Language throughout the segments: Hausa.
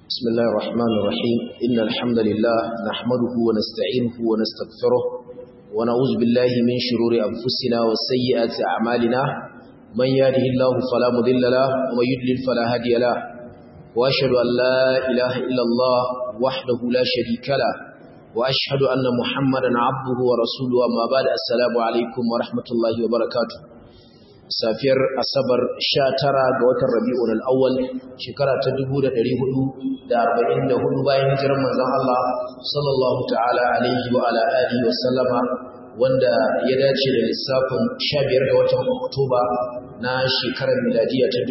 بسم الله الرحمن الرحيم إن الحمد لله نحمده ونستعينه ونستغفره ونعوذ بالله من شرور أنفسنا وسيئات أعمالنا من يهده الله فلا مضل له ومن يضلل فلا هادي له وأشهد أن لا إله إلا الله وحده لا شريك له وأشهد أن محمدا عبده ورسوله أما بعد السلام عليكم ورحمة الله وبركاته safiyar asabar 19 ga watan rabi'ul awwal shekara ta 1444 bayan hijirar manzon Allah sallallahu ta'ala alaihi wa ala alihi wa sallama wanda ya dace da lissafin 15 ga watan Oktoba na shekarar miladiya ta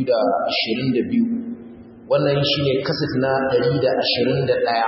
2022 wannan shine kasat na 121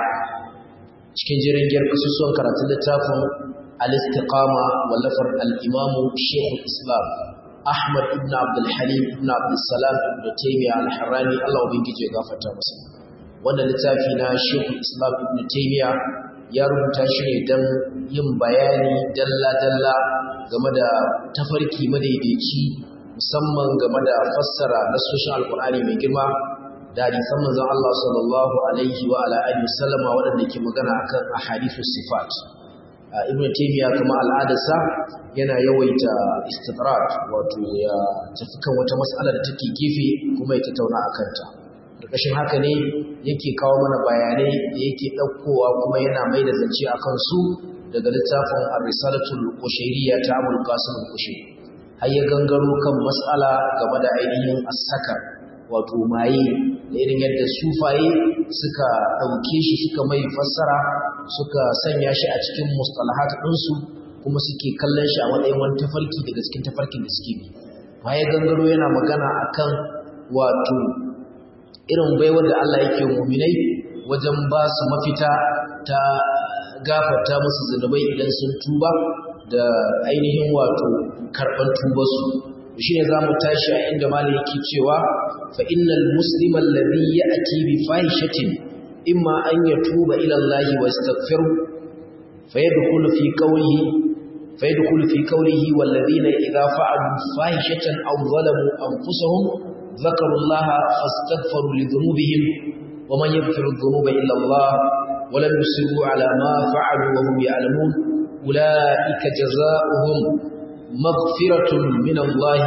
cikin jirgin kasusuwan karatun littafin al-istiqama wallafar al-imamu Sheikh Islam Ahmad ibn Abdul Halim ibn Abdul Salam ibn Taymiyyah al-Harrani Allah ubangije ya gafarta masa wannan littafi na Sheikh Islam ibn Taymiyyah ya rubuta shi ne dan yin bayani dalla dalla game da tafarki madaidaici musamman game da fassara nasoshin Alkur'ani mai girma da hadisan manzon Allah sallallahu alaihi wa ala alihi wasallama waɗanda ke magana akan ahadithus sifat ibn taymiya kuma al'adarsa yana yawaita istidrak wato ya tafi kan wata mas'ala da take gefe kuma ya tattauna akan ta karkashin haka ne yake kawo mana bayanai da yake ɗaukowa kuma yana mai da zance akan su daga littafin ar-risalatul qushayriyya ta Abul Qasim al-Qushayri har ya gangaro kan mas'ala game da ainihin as-saka wato maye da irin yadda sufaye suka ɗauke shi suka mai fassara suka sanya shi a cikin mustalahat ɗinsu kuma suke kallon shi a matsayin wani tafarki daga cikin tafarkin da suke bi baya gangaro yana magana akan wato irin baiwar da Allah yake muminai wajen ba su mafita ta gafarta musu zunubai idan sun tuba da ainihin wato karɓar tubarsu shi ne za mu tashi a inda malam yake cewa fa innal muslima alladhi ya'ti bi fahishatin imma an yatuba ila Allah wa yastaghfiru fayadkhulu fi qawlihi fayadkhulu fi qawlihi walladhina idha fa'alu fahishatan aw zalamu anfusahum dhakaru Allah fastaghfiru li dhunubihim wa man yaghfiru dhunuba illa Allah wa lam yusiru ala ma fa'alu wa hum ya'lamun ulaika jazaohum مغفرة من الله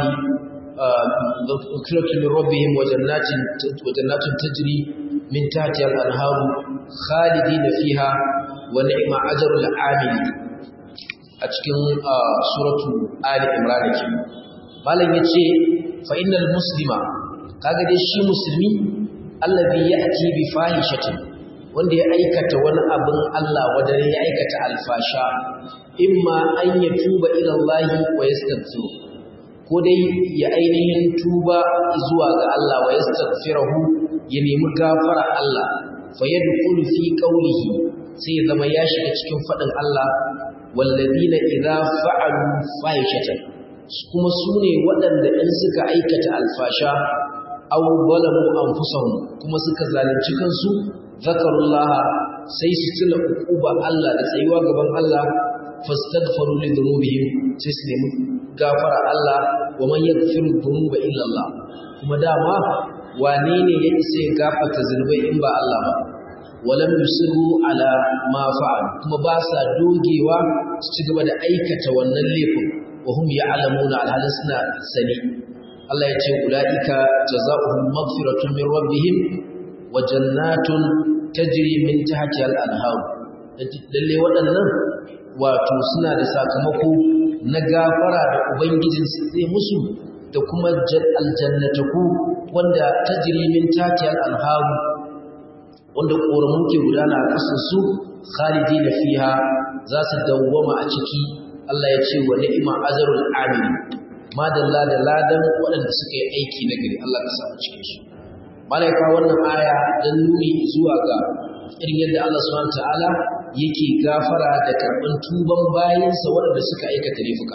مغفرة من ربهم وجنات وجنات تجري من تحتها الأنهار خالدين فيها ونعم أجر العامل أتكن سورة آل عمران malam yace fa innal muslima kaga dai shi musulmi allazi ya'ti bi fahishatin wanda ya aikata wani abin Allah wanda ya aikata alfasha imma an ya tuba ila Allah wa yastaghfiru ko dai ya ainihin tuba zuwa ga Allah wa yastaghfirahu ya nemi gafara Allah fa yadkhulu fi qawlihi sai ya zama ya shiga cikin fadin Allah walladina idza fa'alu fahishatan kuma sune waɗanda in suka aikata alfasha aw zalamu anfusahum kuma suka zalunci kansu zakarullaha sai su tuna uquba Allah da tsayuwa gaban Allah fastaghfiru li dhunubihim sai su nemi gafara Allah wa man yaghfiru dhunuba illa Allah kuma dama wane ne ya isa ya gafarta zunubai in ba Allah ba walam yusiru ala ma fa'al kuma ba sa dogewa su ci gaba da aikata wannan laifin wa hum ya'lamuna alhalin suna sani Allah ya ce ulaika jazaohum maghfiratun min rabbihim wa jannatun tajri min tahtiha al-anhar lalle waɗannan wato suna da sakamako na gafara da ubangijinsu zai musu da kuma aljannataku wanda tajri min tatiyal anharu wanda koramu ke gudana a ƙasar su khalidina fiha za su dawwama a ciki Allah ya ce wa ni'ma azrul amin madalla da ladan waɗanda suka yi aiki na gari Allah ka sa mu cikin su malaika wannan aya dan nuni zuwa ga irin yadda Allah subhanahu ta'ala yake gafara da karɓar tuban bayansa waɗanda suka aikata laifuka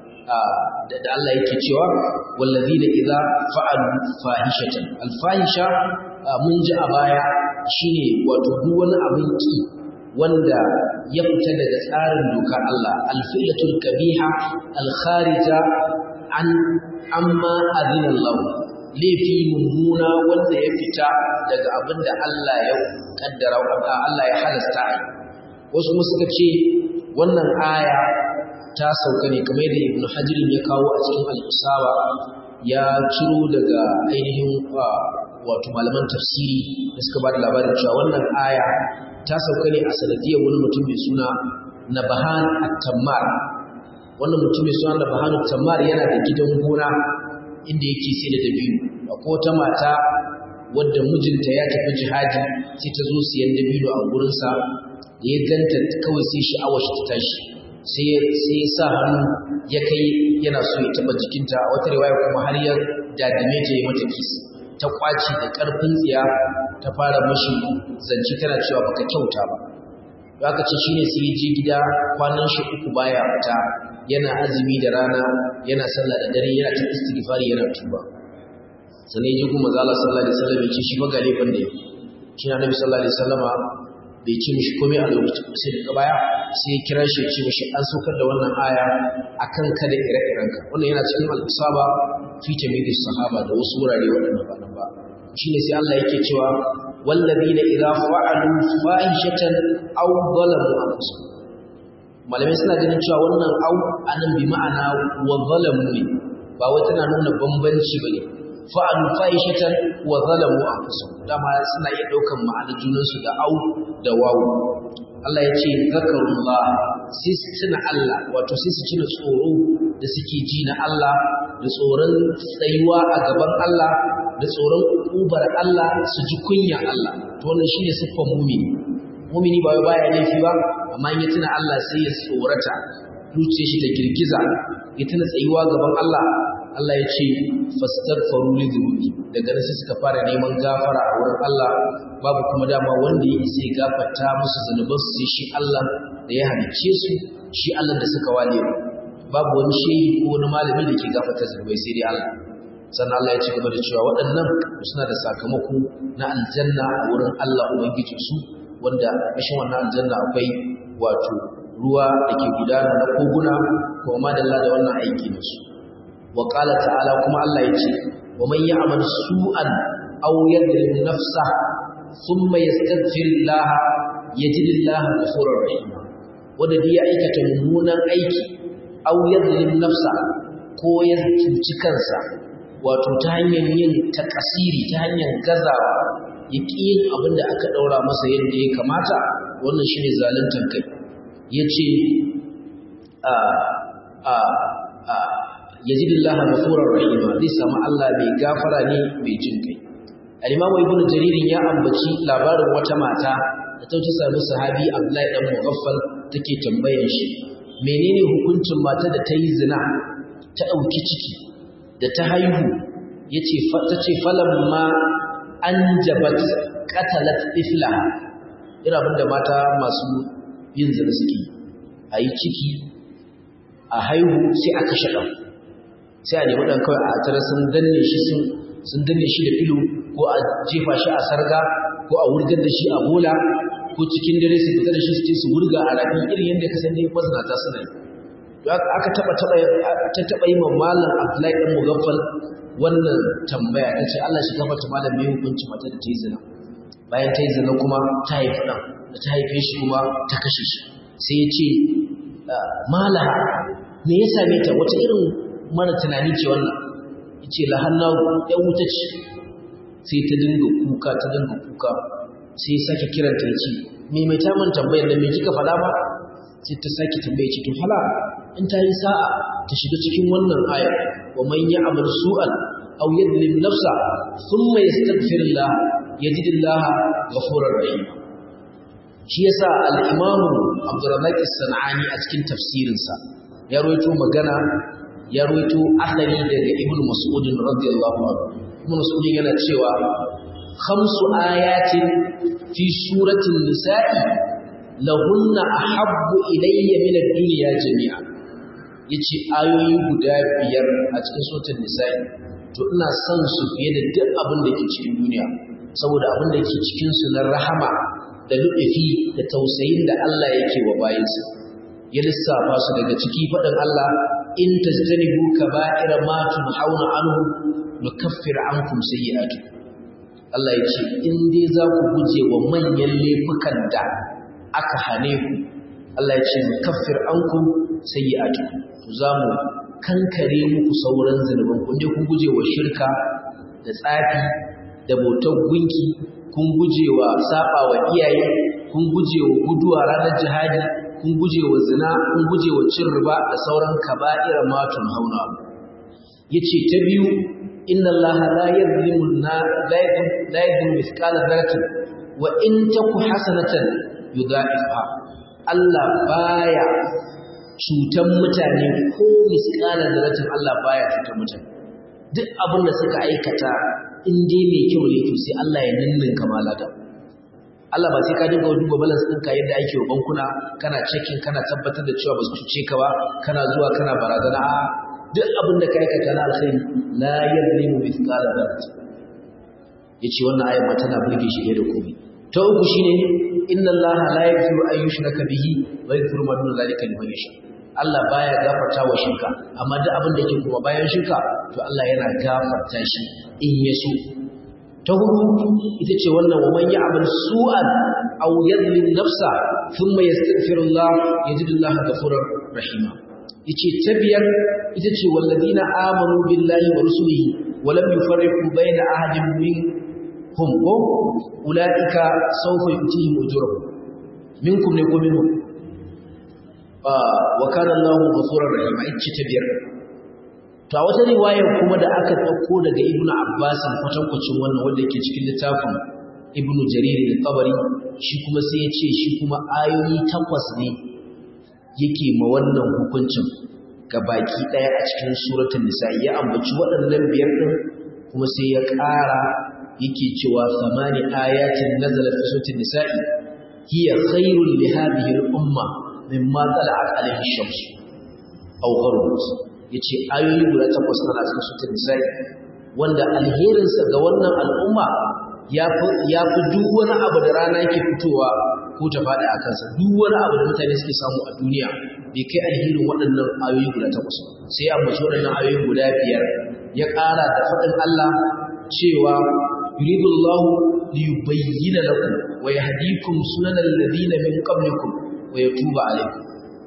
da Allah yake cewa wallazina idza fa'alu fahishatan alfahisha mun ji a baya shine wato duk wani abin ki wanda ya fita daga tsarin dokar Allah alfilatul kabiha alkharija an amma adina Allah laifi mummuna wanda ya fita daga abin da Allah ya kaddara Allah ya halasta ai wasu kuma suka ce wannan aya ta sauka ne kamar da Ibn Hajar ya kawo a cikin al-Usaba ya ciro daga ainihin wato malaman tafsiri da suka ba da labarin cewa wannan aya ta sauka ne a sanadiyar wani mutum mai suna Nabahan at-Tammar wannan mutum mai suna Nabahan at-Tammar yana da gidan gona inda yake sai da dabino akwai wata mata wadda mijinta ya tafi jihadi sai ta zo siyan dabino a gurinsa da ya ganta kawai sai sha'awar shi ta tashi sai sai sa hannu ya kai yana so ya taba jikinta a wata riwaya kuma har ya dadime ta yi mata kis ta kwaci da karfin tsiya ta fara mashi zance tana cewa baka kyauta ba aka ce shine sai je gida kwanan shi uku baya fita yana azumi da rana yana sallah da dare yana ta istighfari yana tuba sannan ya ji kuma manzo Allah sallallahu alaihi wasallam ya ce shi ba ga laifin da yake shi na nabi sallallahu alaihi wasallama bai ce mishi komai a lokacin sai daga baya sai ya kira shi ya ce mishi an saukar da wannan aya akan ka da ire-irenka wannan yana cikin al-isaba fi tamyiz sahaba da wasu wurare waɗanda ba nan ba shine sai Allah yake cewa wallazina idza fa'alu fahishatan aw zalamu anfusahum malamai suna ganin cewa wannan au anan bi ma'ana wa zalamu ne ba wai tana nuna bambanci bane fa'alu fahishatan wa zalamu anfusahum dama suna iya daukan ma'ana junan su da au da wawu Allah ya ce zakarullah sai su tuna Allah wato sai su ci tsoro da suke ji na Allah da tsoron tsayuwa a gaban Allah da tsoron ubar Allah su ji kunya Allah to wannan shine siffar mumini mumini ba wai baya laifi ba amma in ya tuna Allah sai ya tsorata zuciyar shi ta girgiza ya tuna tsayuwa gaban Allah Allah ya ce fastaghfiru li dhunubi daga nan sai suka fara neman gafara a wurin Allah babu kuma dama wanda ya isa ya gafarta musu zanuban su sai shi Allah da ya halicce su shi Allah da suka wale babu wani shehi ko wani malami da ke gafarta zanubai sai dai Allah sannan Allah ya ci gaba da cewa waɗannan suna da sakamako na aljanna a wurin Allah ubangijinsu wanda ƙashin wannan aljanna akwai wato ruwa da ke gudana na koguna kuma madalla da wannan aiki na su wa qala ta'ala kuma Allah ya ce wa man ya'mal su'an aw yadrim nafsa thumma yastaghfir Allah yajid Allah ghafurur rahim wanda ya aikata mummunan aiki aw yadrim nafsa ko ya cuci kansa wato ta hanyar yin takasiri ta hanyar gazawa ya ƙi yin abin da aka ɗaura masa yadda ya kamata wannan shi ne zaluntar kai ya ce ya ji lillaha mafurar rahima zai samu Allah mai gafara ne mai jin kai alimamu ibn jaririn ya ambaci labarin wata mata da ta sami sahabi abdullahi dan mughaffal take tambayar shi menene hukuncin mata da ta yi zina ta ɗauki ciki da ta haihu yace ta ce falamma an jabat katalat iflaha ira abinda mata masu yin zina suke a yi ciki a haihu sai a kashe ɗan sai a nemi ɗan kawai a tara sun danne shi sun danne shi da filo ko a jefa shi a sarga ko a wurgar da shi a bola ko cikin dare su fita da shi su ce su wurga a rafi irin yadda ka san dai mazinata suna yi aka taɓa taɓa yi mamalin abdullahi ɗan mugaffal wannan tambaya ta ce Allah shi gafarta malam mai hukunci mata da ta yi zina bayan ta yi zina kuma ta haifi ɗan da ta haife shi kuma ta kashe shi sai ya ce malaha me ya same ta wata irin mara tunani ce wannan ya ce lahanna ya wuta ce sai ta dinga kuka ta dinga kuka sai ya sake kiranta ya ce me mai taman tambayar da me kika faɗa ba sai ta sake tambaye ce to hala in ta yi sa'a ta shiga cikin wannan aya wa man ya'mal su'an aw yadlim nafsa thumma yastaghfirullah yajidillah ghafurur rahim shi yasa al-imam Abdurrazzaq as-Sanani a cikin tafsirin sa ya rawaito magana ya rawaito asali daga Ibn Mas'ud radiyallahu anhu Ibn Mas'ud yana cewa khamsu ayatin fi suratul nisa'i lahunna ahabbu ilayya min ad-dunya jami'a yace ayoyi guda biyar a cikin suratul nisa'i to ina son su fiye da duk abin da ke cikin duniya saboda abin da ke cikin su na rahama da lu'ufi da tausayin da Allah yake wa bayinsa ya lissafa su daga ciki faɗin Allah in tajtanibu kaba'ira ma tunhauna anhu nukaffir ankum sayyi'atukum Allah ya ce in dai za ku guje wa manyan laifukan da aka hane ku Allah ya ce nukaffir ankum sayyi'atukum to za mu kankare muku sauran zunuban kun je kun guje wa shirka da tsafi da bautar gunki kun guje wa saba wa iyaye kun guje wa guduwa ranar jihadi kun guje wa zina kun guje wa cin riba da sauran kaba'ira matun hauna yace ta biyu inna allaha la yadhlimu la yadhlimu mithqala dharratin wa in taku hasanatan yudha'ifha Allah baya cutan mutane ko miskalar daratin Allah baya cutan mutane duk abin da suka aikata in dai mai kyau ne to sai Allah ya ninninka malada Allah ba sai ka dinga duba balance ɗinka yadda ake wa bankuna kana checking kana tabbatar da cewa ba su cuce ka ba kana zuwa kana barazana a duk abin da ka aikata na alkhairi la yadlimu mithqala dharratin yace wannan ayat ma tana burge shi da komai ta uku shine inna Allah la yaghfiru an yushraka bihi wa yaghfiru ma duna zalika liman yasha Allah baya gafarta wa shirka amma duk abin da yake kuma bayan shirka to Allah yana gafarta shi in ya so ta hudu ita ce wannan wa man ya'mal su'an aw yadhlim nafsa thumma yastaghfirullah yajidullaha ghafurur rahima yace ta biyar ita ce walladina amanu billahi wa rusulihi wa lam yufarriqu bayna ahadin min hum ko ulaika sawfa yutihim ujurahum minkum ne ko minhum wa kana Allahu ghafurur rahim ita ta biyar to a wata riwayar kuma da aka dauko daga Ibn Abbas kwatankwacin wannan wanda yake cikin littafin Ibn Jarir al-Tabari shi kuma sai ya ce shi kuma ayoyi takwas ne yake ma wannan hukuncin ga baki daya a cikin suratul nisa ya ambaci waɗannan biyar din kuma sai ya ƙara yake cewa samani ayatin nazala fi suratul nisa'i hiya khairul li hadhihi al-umma mimma tala'at alayhi ash-shams aw gharbat yace ayoyi guda takwas na cikin suratul nisa'i wanda alherin sa ga wannan al'umma yafi yafi duk wani abu da rana yake fitowa ko ta fada a kansa duk wani abu da mutane suke samu a duniya bai kai alherin waɗannan ayoyi guda takwas sai ya ambaci waɗannan ayoyi guda biyar ya ƙara da faɗin Allah cewa يريد الله ليبين لكم ويهديكم سنن الذين من قبلكم ويتوب عليكم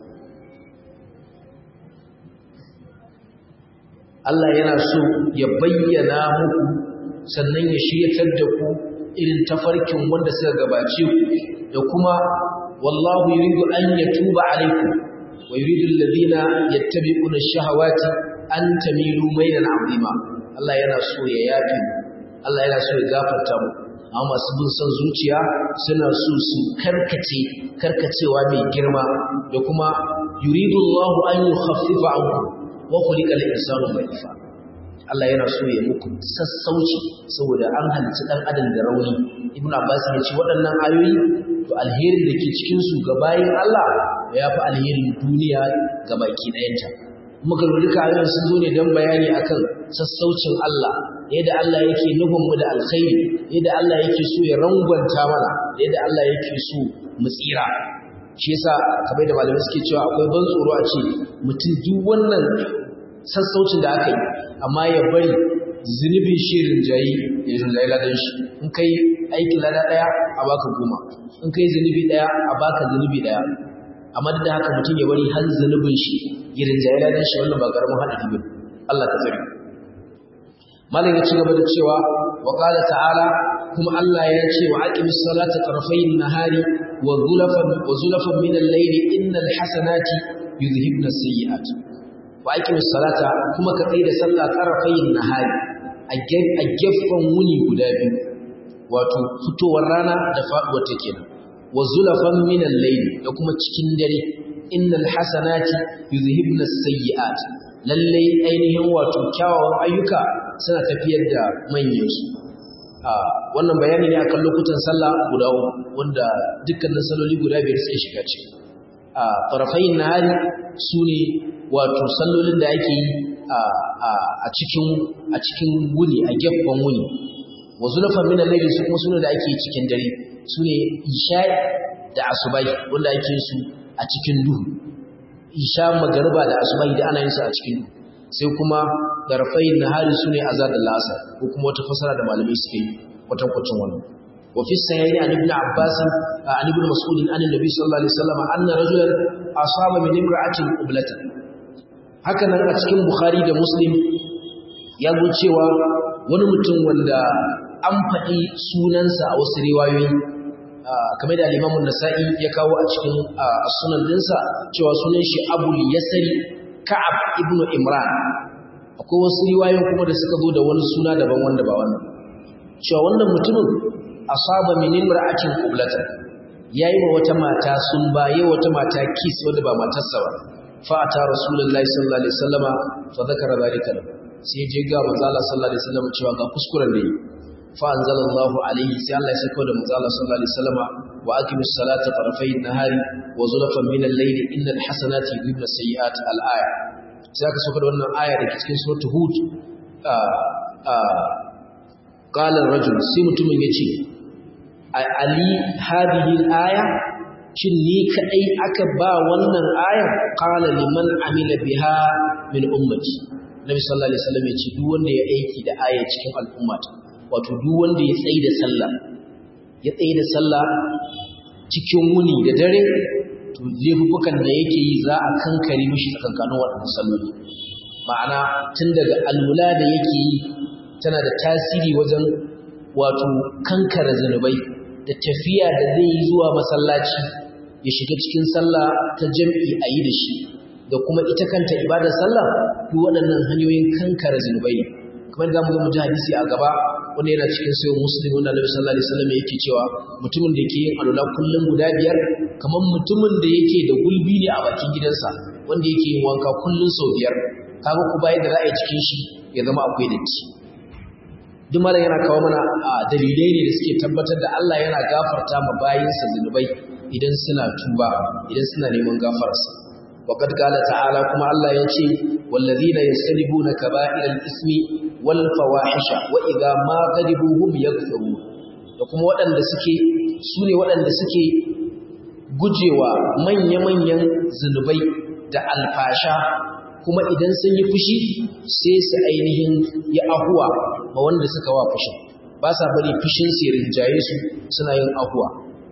Allah yana so ya bayyana muku sannan ya shiryatar da ku irin tafarkin wanda suka gabace ku da kuma wallahu yuridu an yatuba alaikum wa yuridu alladhina yattabi'una ash-shahawati an tamilu maylan 'azima Allah yana so ya yafe mu Allah yana so ya gafarta mu amma masu bin son zuciya suna so su karkace karkacewa mai girma da kuma yuridu Allah an yukhaffifa ankum wa khuliqa al-insanu dha'ifa Allah yana so ya muku sassauci saboda an halicci dan adam da rauni Ibn Abbas ya ce waɗannan ayoyi to alherin da ke cikin su ga bayin Allah ya fi alherin duniya ga baki ɗayanta muka duka ayoyin sun zo ne don bayani akan sassaucin Allah yadda Allah yake nufin mu da alkhairi yadda Allah yake so ya rangwanta mana yadda Allah yake so mu tsira shi yasa kamar da malamai suke cewa akwai ban tsoro a ce mutum duk wannan sassaucin da aka yi amma ya bari zunubin shi rinjayi ya rinjayi ladan shi in kai aikin lada daya a baka goma in kai zunubi daya a baka zunubi daya amma duk da haka mutum ya bari har zunubin shi ya rinjayi ladan shi wannan ba karamin haɗari ba Allah ka tsare malam ya ci gaba da cewa wa qala ta'ala kuma Allah ya ce wa aqimis salata tarafayn nahari wa zulafan wa zulafan min al-layli innal hasanati yuzhibna as-sayyi'at wa aqimis salata kuma ka tsaya da sallah tarafayn nahari a gefen wuni guda biyu wato fitowar rana da faduwar ta kenan wa zulafan min al-layli da kuma cikin dare innal hasanati yuzhibna as-sayyi'at lalle ainihin wato kyawawan ayyuka suna tafiyar da manyansu wannan bayani ne akan lokutan sallah guda uku wanda dukkanin saloli guda biyar suke shiga ciki a farafayin nahari su ne wato sallolin da ake yi a cikin a cikin wuni a gefen wuni wa zulafan min al-layli su kuma sune da ake yi cikin dare su ne isha'i da asubai wanda ake yin su a cikin duhu isha magariba da asubai da ana yin su a cikin duhu sai kuma darfain nahari sune azad al-asr ko kuma wata fasara da malamai suke yi watan kwacin wannan wa fi sayyid an ibn abbas an ibn mas'ud an annabi sallallahu alaihi wasallam anna rajulan asaba min imra'atin qiblatan haka nan a cikin bukhari da muslim ya zo cewa wani mutum wanda an faɗi sunansa a wasu riwayoyi kamar da limamun nasa'i ya kawo a cikin sunan dinsa cewa sunan shi abul yasari ka'ab ibnu imran akwai wasu riwayoyin kuma da suka zo da wani suna daban wanda ba wannan cewa wannan mutumin asaba min imra'atin qiblatan yayi wa wata mata sun baye wata mata kis wanda ba matarsa ba fa ata rasulullahi sallallahu alaihi wasallama fa zakara zalika sai je ga manzo Allah sallallahu alaihi wasallam cewa ga kuskuren da yi فأنزل الله عليه سي الله يسكو ده مزال صلى الله عليه وسلم وأقم الصلاة طرفي النهار وزلفا من الليل إن الحسنات يذهبن السيئات الآية سيأك سوكر وانا آية دي كتكين سورة هود قال الرجل سيمت من يتي علي هذه الآية shin ni kadai aka ba wannan ayar qala liman amila biha min ummati nabi sallallahu alaihi wasallam ya ce duk wanda ya aiki da aya cikin al'ummata wato duk wanda ya tsaye da sallah ya tsaye da sallah cikin wuni da dare to laifukan da yake yi za a kankare mishi tsakankanin waɗannan salloli ma'ana tun daga alwala da yake yi tana da tasiri wajen wato kankara zunubai da tafiya da zai yi zuwa masallaci ya shiga cikin sallah ta jam'i a yi da shi da kuma ita kanta ibadar sallah duk waɗannan hanyoyin kankara zunubai ne kamar da mu ga mu ji hadisi a gaba wanda yana cikin sayo muslim wanda Annabi sallallahu alaihi wasallam yake cewa mutumin da yake yin alwala kullum guda biyar kamar mutumin da yake da gulbi ne a bakin gidansa wanda yake yin wanka kullum sau biyar kaga ku bayar da ra'ayi cikin shi ya zama akwai datti duk malam yana kawo mana dalilai ne da suke tabbatar da Allah yana gafarta ma bayinsa zunubai idan suna tuba idan suna neman gafararsa وقد قال تعالى كما الله يجي والذين يجتنبون كبائر الإثم والفواحش وإذا ما غضبوا هم يغفرون kuma waɗanda suke su ne waɗanda suke gujewa manya-manyan zunubai da alfasha kuma idan sun yi fushi sai su ainihin ya ahuwa ma wanda suka wa fushin ba sa bari fushin su rinjaye su suna yin ahuwa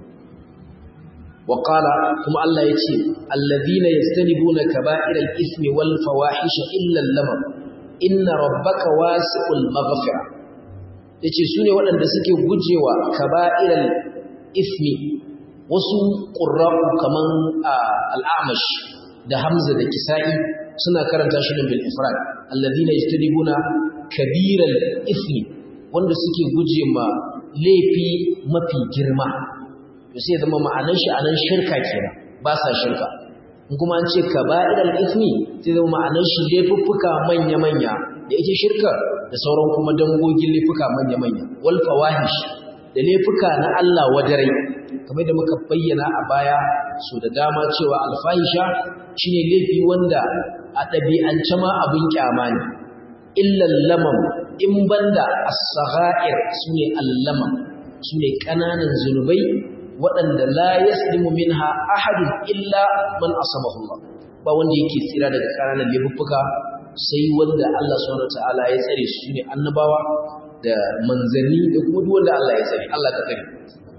وقال كما الله يتي الذين يجتنبون كبائر الإثم والفواحش إلا اللمم إن ربك واسع المغفرة yace su ne waɗanda suke gujewa kaba'iral ismi wasu ƙurra'u kaman al'amash da hamza da kisa'i suna karanta shi bil ifrad alladhina yajtanibuna kabiral ismi wanda suke guje ma laifi mafi girma to sai zama ma'anar shi anan shirka kenan ba sa shirka in kuma an ce kaba'irul ismi sai zama ma'anar shi laifuffuka manya manya da ita shirka da sauran kuma dangogin laifuka manya manya wal fawahish da laifuka na Allah wadarai kamar da muka bayyana a baya so da dama cewa alfahisha shine laifi wanda a ɗabi'ance ma abin kyama ne illal lamam in banda as-sagha'ir sune al-lamam sune kananan zunubai waɗanda la yaslimu minha ahadun illa man asamahu Allah ba wanda yake tsira daga ƙananan laifuffuka sai wanda Allah subhanahu wataala ya tsare su ne annabawa da manzanni da kuma duk wanda Allah ya tsare Allah ka tsare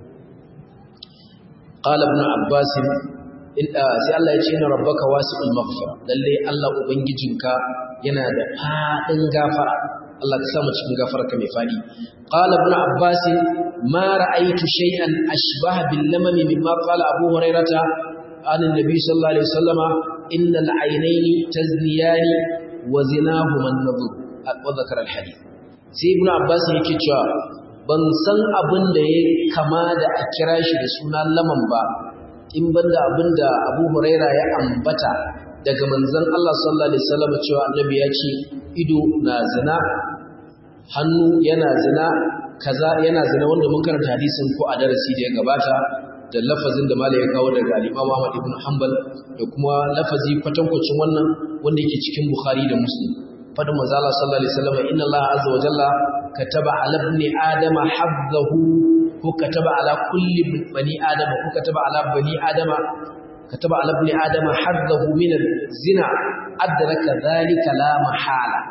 qala ibn abbas sai Allah ya ce inna rabbaka wasi'ul maghfira lalle Allah ubangijinka yana da fadin gafara Allah ka samu cikin gafararka mai fadi qala ibn abbas ma ra'aytu shay'an ashbaha bil lamami mimma qala abu hurairata an annabi sallallahu alaihi wasallama innal aynayni tazniyani wa zinahuma an-nadhr wa dhakara al-hadith sai ibn abbas yake cewa ban san abin da ya kama da a kira shi da suna laman ba in banda abin da abu huraira ya ambata daga manzon Allah sallallahu alaihi wasallam cewa annabi ya ce ido na zina hannu yana zina kaza yana zina wanda mun karanta hadisin ko a darasi da ya gabata da lafazin da malai ya kawo daga al-Imam Ahmad ibn Hanbal da kuma lafazi kwatankwacin wannan wanda yake cikin Bukhari da Muslim fadin manzo Allah sallallahu alaihi wasallam inna Allah azza wa jalla kataba ala ibn adama habdahu ko kataba ala kulli bani adama ko kataba ala bani adama kataba ala ibn adama haddahu min az-zina adraka dhalika la mahala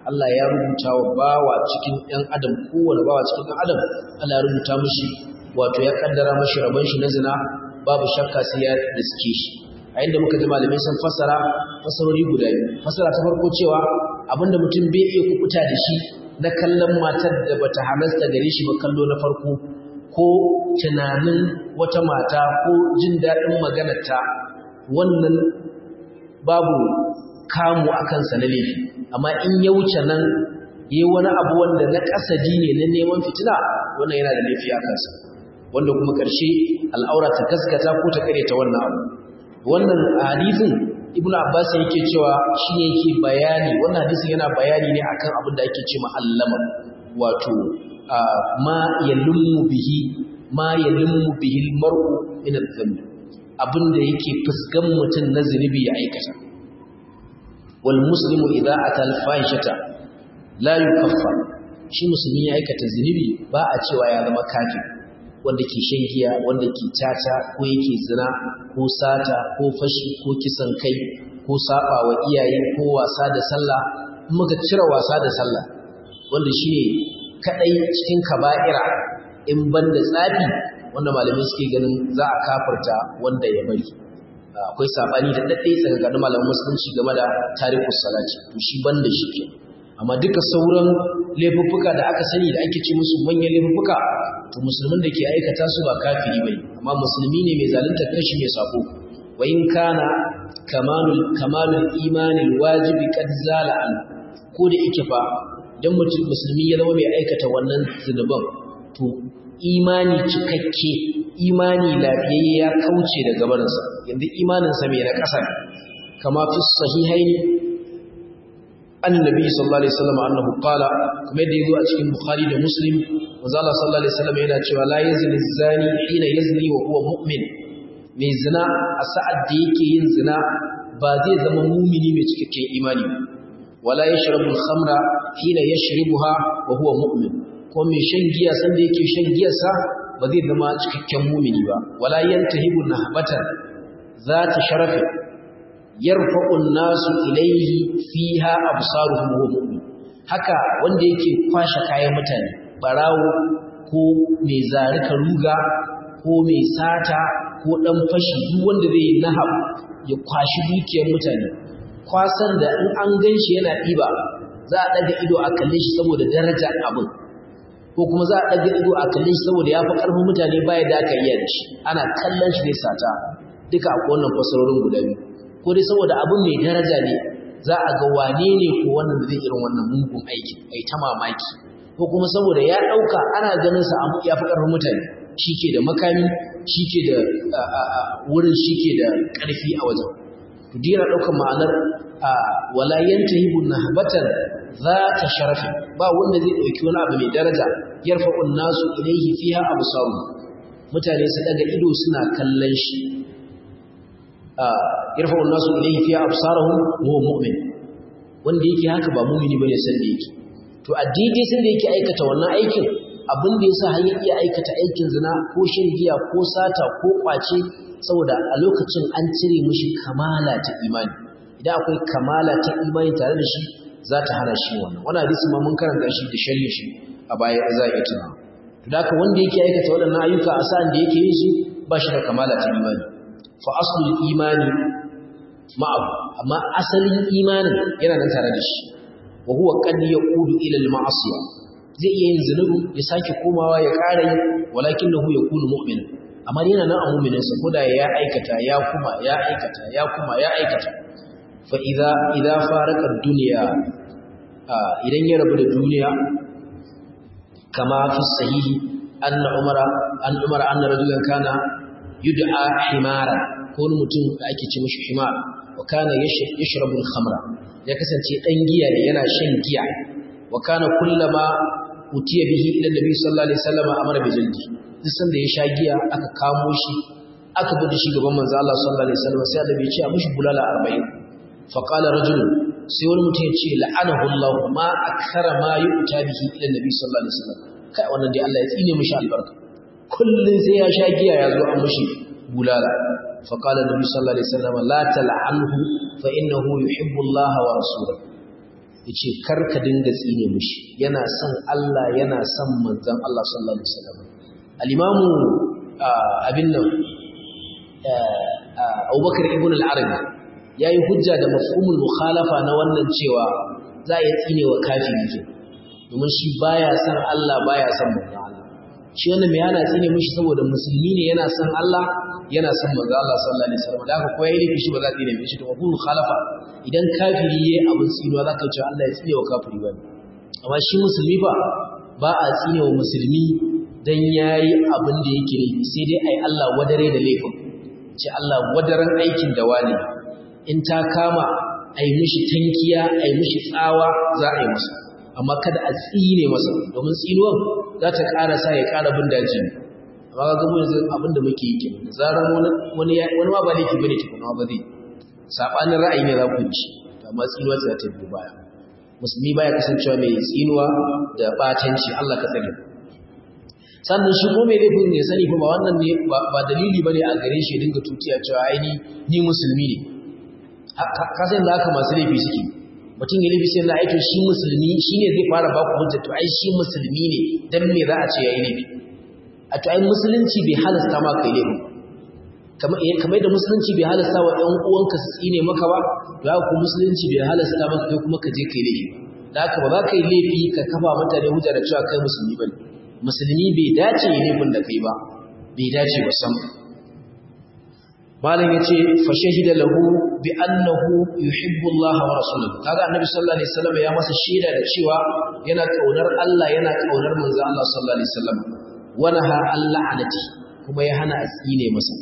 Allah ya rubuta wa bawa cikin ɗan adam kowane bawa cikin ɗan adam Allah ya rubuta mishi wato ya kaddara mishi rabon shi na zina babu shakka sai ya riske shi a inda muka ji malamai sun fassara fasarori guda biyu fassara ta farko cewa abinda mutum bai iya kukuta da shi na kallon matar da bata halasta gare shi ba kallo na farko ko tunanin wata mata ko jin daɗin maganarta wannan babu kamu a kansa na laifi amma in ya wuce nan yi wani abu wanda na kasadi ne na neman fitina wannan yana da laifi a kansa wanda kuma ƙarshe al'aura ta gaskata ko ta ta wannan abu wannan hadisin ibnu abbas yake cewa shine yake bayani wannan hadisin yana bayani ne akan abin da ake cewa allama wato ma yalummu bihi ma yalummu bihi almar'u min adh-dhanb abin da yake fuskan mutum na zunubi ya aikata wal muslimu idza ata al-fahishata la yukaffar shi musulmi ya aikata zunubi ba a cewa ya zama kafir wanda ke shan giya wanda ke tata ko yake zina ko sata ko fashi ko kisan kai ko saba wa iyaye ko wasa da sallah muka cire wasa da sallah wanda shine kadai cikin kaba'ira in banda tsafi wanda malamai suke ganin za a kafarta wanda ya bari akwai sabani da dadde tsakanin malaman musulunci game da tarikus salati to shi banda shi ke amma duka sauran laifuffuka da aka sani da ake ce musu manyan laifuffuka to musulmin da ke aikata su ba kafiri bane amma musulmi ne mai zalunta kashi mai sako wa in kana kamalul kamalul imanil wajibi qad zala an ko da yake fa dan mutum musulmi ya zama mai aikata wannan zunuban to imani cikakke imani lafiyayye ya kauce daga barinsa yanzu imaninsa mai na ƙasa kama fi sahihaini annabi sallallahu alaihi wasallam annahu qala kuma yadda yazo a cikin bukhari da muslim manzo Allah sallallahu alaihi wasallam yana cewa la yazni zani hina yazni wa huwa mu'min mai zina a sa'ad da yake yin zina ba zai zama mumini mai cikakken imani ba wala yashrabu al-khamra hina yashrabuha wa huwa mu'min ko mai shan giya san da yake shan giyarsa ba zai zama cikakken mumini ba wala yantahibu nahbatan zata sharafi yarfa'u an-nasu ilayhi fiha absaruhum wa mu'min haka wanda yake kwashe kayan mutane barawo ko mai zarika ruga ko mai sata ko dan fashi duk wanda zai nahab ya kwashi dukiyar mutane kwasan da in an ganshi yana diba za a daga ido a kalle shi saboda daraja abin ko kuma za a daga ido a kalle shi saboda ya fi karfin mutane baya da aka iya da shi ana kallon shi zai sata duka a wannan fasarorin guda biyu ko dai saboda abin mai daraja ne za a ga wane ne ko wannan da zai irin wannan mugun aiki ai ta mamaki ko kuma saboda ya dauka ana ganin sa ya fi karfin mutane shike da makami shike da wurin shike da karfi a wajen to dira daukar ma'anar wala yantahibu nahbatan zata sharafi ba wanda zai dauki wani abu mai daraja yarfa'un nasu ilayhi fiha absaru mutane su daga ido suna kallon shi yarfa'un nasu ilayhi fiha absaruhum huwa mu'min wanda yake haka ba mu'mini bane san da yake to addini san da yake aikata wannan aikin abin da yasa har ya iya aikata aikin zina ko shan giya ko sata ko kwace saboda a lokacin an cire mishi kamala ta imani idan akwai kamala ta imani tare da shi za ta hana shi wannan wannan hadisi ma mun karanta shi da sharhi shi a baya za a iya tuna to da haka wanda yake aikata waɗannan ayyuka a sa'an da yake yin su ba shi da kamala ta imani fa aslul imani ma'ahu amma asalin imanin yana nan tare da shi wa huwa qad yaqudu ila al-ma'asiya zai iya yin zunubi ya sake komawa ya ƙara yi walakinahu yakunu mu'mina amma yana nan a mu'minin sa koda ya aikata ya kuma ya aikata ya kuma ya aikata fa idza idza faraka ad-dunya idan ya rabu da duniya kama fi sahihi anna umara an umara anna rajulan kana yud'a himara ko wani mutum da ake ce mishi himar wa kana yashrabu al-khamra ya kasance dan giya ne yana shan giya wa kana kullama utiya bihi ila nabi sallallahu alaihi wasallam amara bi jaldi duk sanda ya sha giya aka kamo shi aka bude shi gaban manzo Allah sallallahu alaihi wasallam sai da bai ce a mishi bulala 40 fa qala rajul sai wani mutum ya ce la'anahu Allah ma akthara ma yu'ta bihi ila nabi sallallahu alaihi wasallam kai wannan dai Allah ya tsine mishi albarka kullun sai ya sha giya ya zo an mishi bulala fa qala nabi sallallahu alaihi wasallam la tal'anhu fa innahu yuhibbu Allah wa rasuluhu yace kar ka dinga tsine mushi yana son Allah yana son manzon Allah sallallahu alaihi wasallam al-imamu abin nan Abubakar ibn al-Arabi yayi hujja da mafhumul mukhalafa na wannan cewa za a tsine wa kafiri ke domin shi baya son Allah baya son manzon Allah shi wannan me yana tsine mushi saboda musulmi ne yana son Allah yana son manzon Allah sallallahu alaihi wasallam da haka ko yayi ne shi ba za a tsine mishi to mafhumul mukhalafa idan kafiri yayi abin tsinuwa za ka ce Allah ya tsine wa kafiri ba amma shi musulmi ba ba a tsine wa musulmi dan yayi abin da yake ne sai dai ai Allah wadare da laifin ce Allah wadaran aikin da wani in ta kama ai mishi tankiya ai mishi tsawa za a yi masa amma kada a tsine masa domin tsinuwan za ta ƙara sa ya ƙara bin daji amma ga mu yanzu abin da muke yi kenan zaran wani wani wani ma ba laifi bane tukuna ba zai sabanin ra'ayi ne za ku ci amma tsinuwa za ta bi baya musulmi baya kasancewa mai tsinuwa da batanci Allah ka tsare sannan shi ko mai laifin ya sani fa ba wannan ne ba dalili bane a gare shi dinga tutiya cewa ai ni ni musulmi ne ka san da haka masu laifi suke mutum ya laifi sai na aito shi musulmi shine zai fara ba ku hujja to ai shi musulmi ne dan me za a ce yayi laifi a to ai musulunci bai halasta ma kai laifi kamar da musulunci bai halasta wa ɗan uwanka su tsine maka ba to haka ku musulunci bai halasta maka kai kuma ka je kai laifi da haka ba za ka yi laifi ka kafa mutane hujja da cewa kai musulmi bane musulmi bai dace yi laifin da kai ba bai dace ba sam malam yace fa shahida lahu bi annahu yuhibbu Allah wa rasuluhu kaga annabi sallallahu alaihi wasallam ya masa shaida da cewa yana kaunar Allah yana kaunar manzo Allah sallallahu alaihi wasallam wa naha Allah anati kuma ya hana asine masa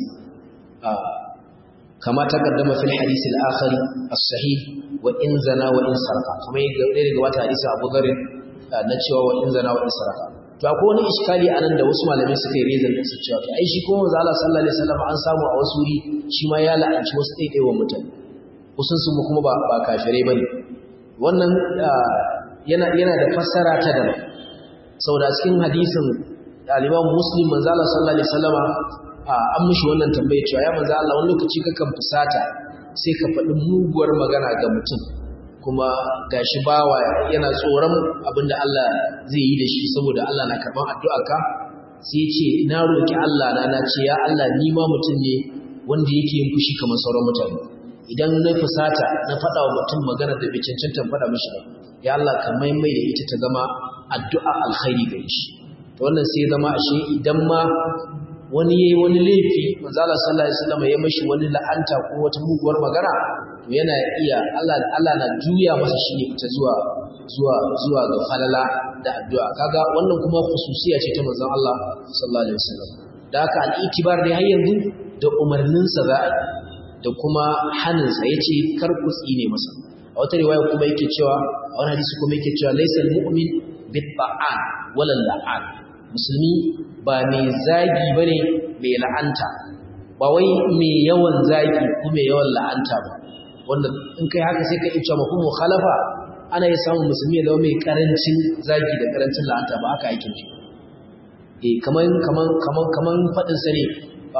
kama taqaddama fil hadith al-akhir as-sahih wa in zana wa in sarqa kuma yadda daga wata hadisi Abu Dharr na cewa wa in zana wa in sarqa to akwai wani iskali anan da wasu malamai suka yi rezan da su cewa to ai shi kuma manzo Allah sallallahu alaihi wasallam an samu a wasu wuri shi ma ya la'anci wasu ɗaiɗaiwan mutane kusan su kuma ba ba kafirai bane wannan yana yana da fassara ta daban saboda cikin hadisin al-Imam Muslim manzo Allah sallallahu alaihi wasallama an mishi wannan tambaye cewa ya manzo Allah wani lokaci kakan fusata sai ka faɗi muguwar magana ga mutum kuma gashi bawa yana tsoron abinda Allah zai yi da shi saboda Allah na karban addu'arka sai ce na roki Allah na na ce ya Allah ni ma mutum ne wanda yake yin fushi kamar sauran mutane idan na fusata na faɗa wa mutum magana da bai cancanta faɗa mishi ba ya Allah ka maimai da ita ta zama addu'a alkhairi gare shi to wannan sai zama ashe idan ma wani yayi wani laifi manzo Allah sallallahu alaihi wasallam ya mashi wani la'anta ko wata muguwar magana to yana iya Allah Allah na juya masa shi ne ita zuwa zuwa zuwa ga falala da addu'a kaga wannan kuma khususiya ce ta manzon Allah sallallahu alaihi wasallam da haka al-itibar ne har yanzu da umarnin sa za da kuma hanin sa yace kar ku tsine masa a wata riwaya kuma yake cewa a wani hadisi kuma yake cewa laysal mu'min bit-ta'an wala la'an musulmi ba mai zagi ba ne mai la'anta ba wai mai yawan zagi ko mai yawan la'anta ba wanda in kai haka sai ka iya mafi mukhalafa ana yi samun musulmi ya zama mai karancin zagi da karancin la'anta ba haka aikin shi eh kaman kaman kaman kaman fadin sa ne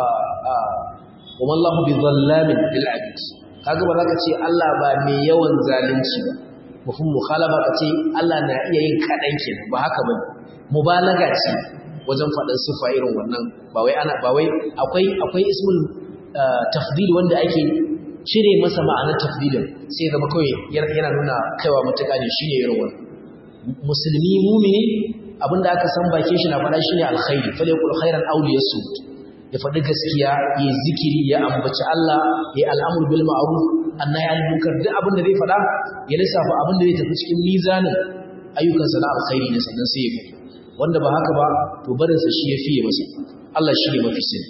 wa mallahu bi zallamin lil abid kaga ba za ka ce Allah ba mai yawan zalunci ba mafhum mukhalafa ka ce Allah na iya yin kadan kenan ba haka bane mubalaga ce wajen faɗin sifa irin wannan ba wai ana ba wai akwai akwai ismul tafdil wanda ake cire masa ma'anar tafdilin sai zama kawai yana nuna kaiwa matuƙa ne shine irin wannan musulmi mumini abinda aka san bakin shi na faɗa shine alkhairi fa yaqul khairan aw liyasut ya faɗi gaskiya ya zikiri ya ambaci Allah ya al'amru bil ma'ruf annahi anil munkar duk abin da zai faɗa ya lissafa abin da zai tafi cikin mizanin ayyukansa na alkhairi ne sannan sai ya faɗi wanda ba haka ba to barinsa shi ya fiye masa Allah shi ne mafi sani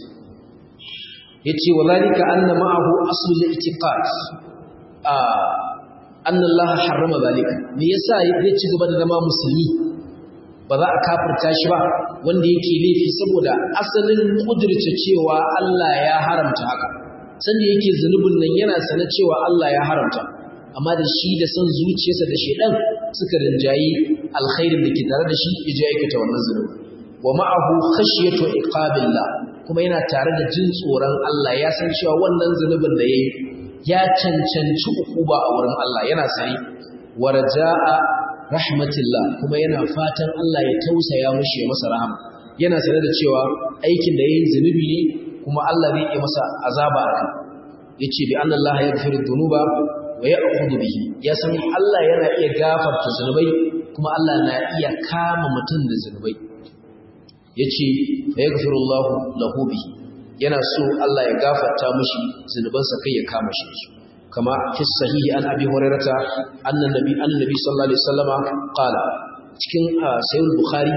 yace walika anna ma'ahu aslul i'tiqad a anna Allah harrama zalika me yasa ya ci gaba da zama musulmi ba za a kafirta shi ba wanda yake laifi saboda asalin kudurce cewa Allah ya haramta haka sanda yake zunubin nan yana sanar cewa Allah ya haramta amma da shi da son zuciyarsa da shedan suka rinjayi alkhairin da ke tare da shi ya je aikata wannan zunubi wa ma'ahu khashyatu iqabillah kuma yana tare da jin tsoron Allah ya san cewa wannan zunubin da yayi ya cancanci ukuba a wurin Allah yana sani warja'a rahmatillah kuma yana fatan Allah ya tausaya mushi ya masa rahama yana sanar da cewa aikin da yayin zunubi ne kuma Allah zai yi masa azaba akan yace bi anna Allah yaghfiru dhunuba wa ya'khudhu bihi ya san Allah yana iya gafarta zunubai kuma Allah na iya kama mutum da zunubai yace fa yaghfiru Allah lahu bihi yana so Allah ya gafarta mishi zunubansa kai ya kama shi su kama fi sahihi an abi hurairata anna nabi annabi sallallahu alaihi wasallama qala cikin sahih bukhari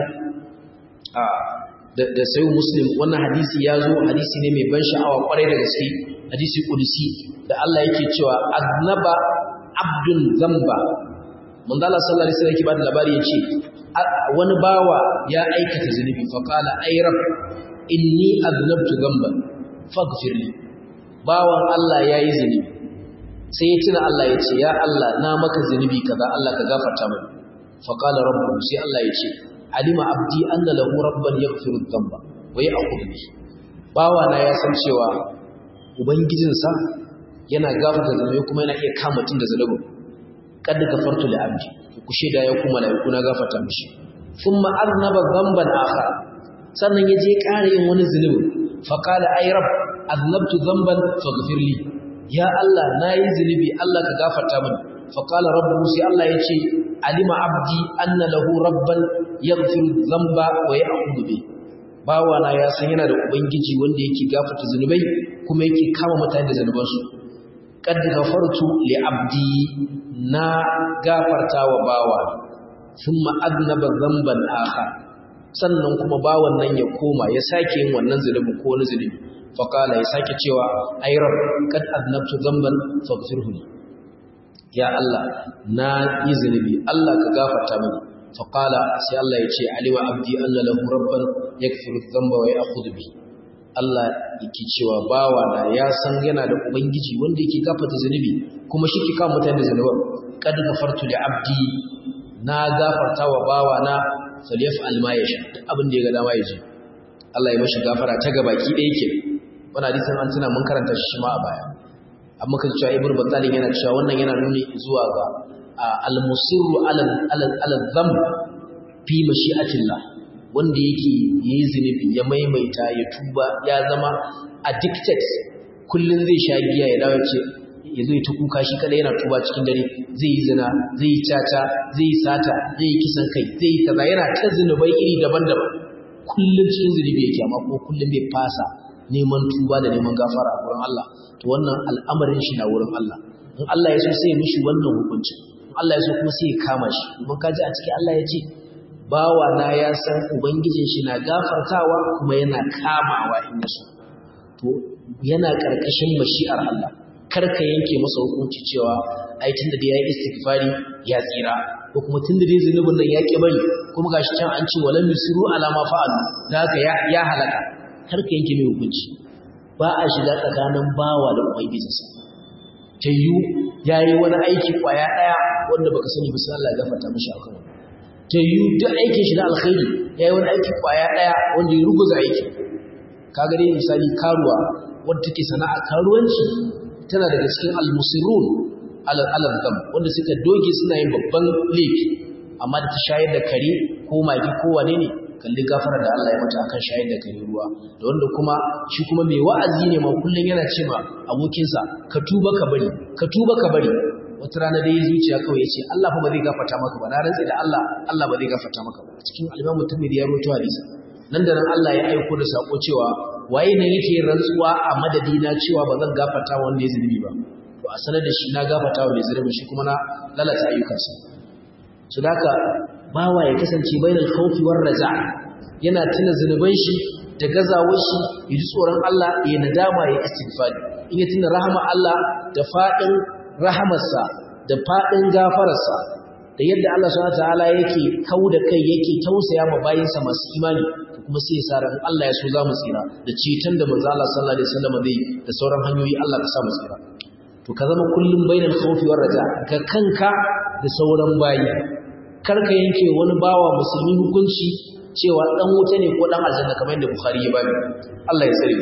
da sahih muslim wannan hadisi ya zo hadisi ne mai ban sha'awa kwarai da gaske hadisi kudusi da Allah yake cewa aznaba abdun zamba manzo Allah sallallahu alaihi wasallam yake ba da labari yace wani bawa ya aikata zunubi fa qala ay rabb inni aznabtu dhanban faghfir li bawan Allah yayi zunubi sai ya tuna Allah yace ya Allah na maka zunubi kaza Allah ka gafarta mini fa qala rabbu sai Allah yace alima abdi anna lahu rabban yaghfiru dhanba wa ya'khudhu bi bawa na ya san cewa ubangijinsa yana gafarta zunubi kuma yana iya kama tun da zunubin kad gafartu li abdi ku sheda ya kuma malaiku na gafarta mishi thumma aznaba dhanban akhar sannan yaje ƙara yin wani zunubi fa qala ay rab aznabtu dhanban faghfir li ya Allah nayi zunubi Allah ka gafarta mini fa qala rabbu sai Allah yace alima abdi anna lahu rabban yaghfiru dhanba wa ya'khudhu bi bawana ya san yana da ubangiji wanda yake gafarta zunubai kuma yake kama mutane da zunubansu qad ghafartu li abdi na gafarta wa bawa thumma adnaba dhanban akhar sannan kuma bawan nan ya koma ya sake yin wannan zulubi ko wani zulubi fa qala ya sake cewa ay rabb qad adnabtu dhanban faghfirhu li ya Allah na yi zulubi Allah ka gafarta mini fa qala sai Allah ya ce alima abdi anna lahu rabban yaghfiru dhanba wa ya'khudhu bi Allah yake cewa bawa na ya san yana da ubangiji wanda yake gafarta zunubi kuma shi ke kawo mutane da zunuban kad gafartu li abdi na gafarta wa bawa na falyaf'al ma yasha duk abin da ya ga dama ya ji Allah ya mashi gafara ta gabaki ɗaya ke wannan hadisin an tuna mun karanta shi ma a baya amma kan cewa ibnu battalin yana cewa wannan yana nuni zuwa ga al-musirru ala ala dhanb fi mashi'atillah wanda yake yayi zinubi ya maimaita ya tuba ya zama addicted kullun zai sha giya ya dawo ce ya zo ta kuka shi kada yana tuba cikin dare zai yi zina zai yi caca zai yi sata zai yi kisan kai zai yi kaza yana ta zinubai iri daban-daban kullum cikin zunubi yake amma ko kullum bai fasa neman tuba da neman gafara a wurin Allah to wannan al'amarin shi na wurin Allah in Allah ya so sai ya mishi wannan hukunci in Allah ya so kuma sai ya kama shi kuma kaji a cikin Allah ya ce bawa na ya san ubangijin shi na gafartawa kuma yana kamawa in yaso to yana karkashin mashi'ar Allah karka yanke masa hukunci cewa ai tunda da yayi istighfari ya tsira ko kuma tunda dai zunubin nan ya ki bari kuma gashi can an ce walam yusiru ala ma fa'alu da haka ya ya halaka karka yanke mai hukunci ba a shiga tsakanin bawa da ubangijinsa tayyu yayi wani aiki kwaya daya wanda baka sani ba sai Allah ya gafarta mishi akan wannan tayyu duk aikin shi na alkhairi yayi wani aiki kwaya daya wanda ya ruguza aiki kaga dai misali karuwa wadda take sana'a karuwanci tana daga cikin almusirun alal dam wanda suka doge suna yin babban laifi amma da ta shayar da kare ko magi ko wane ne kalli gafara da Allah ya mata akan shayar da kare ruwa da wanda kuma shi kuma mai wa'azi ne ma kullun yana ce ma abokinsa ka tuba ka bari ka tuba ka bari wata rana dai zuciya kawai ya ce Allah fa ba zai gafarta maka ba na rantsi da Allah Allah ba zai gafarta maka ba cikin al-Imam Tirmidhi ya rawaito hadisi nan da nan Allah ya aiko da sako cewa waye ne yake rantsuwa a madadina cewa ba zan gafarta wanda ya zunubi ba to a sanar da shi na gafarta wa mai zunubi shi kuma na lalata ayyukansa su daka bawa ya kasance bainal khawfi war raja yana tuna zunuban shi da gazawar shi ya ji tsoron Allah ya nadama ya istighfari in ya tuna rahama Allah da fadin rahamarsa da fadin gafararsa da yadda Allah subhanahu wataala yake kauda kai yake tausaya ma bayinsa masu imani kuma sai sa ran Allah ya so za mu tsira da ceton da manzo Allah sallallahu alaihi wasallam zai da sauran hanyoyi Allah ka sa mu tsira to ka zama kullum bainal khawfi war raja ga kanka da sauran bayi kar ka yanke wani bawa musulmi hukunci cewa dan wuta ne ko dan aljanna kamar yadda Bukhari ya bani Allah ya tsare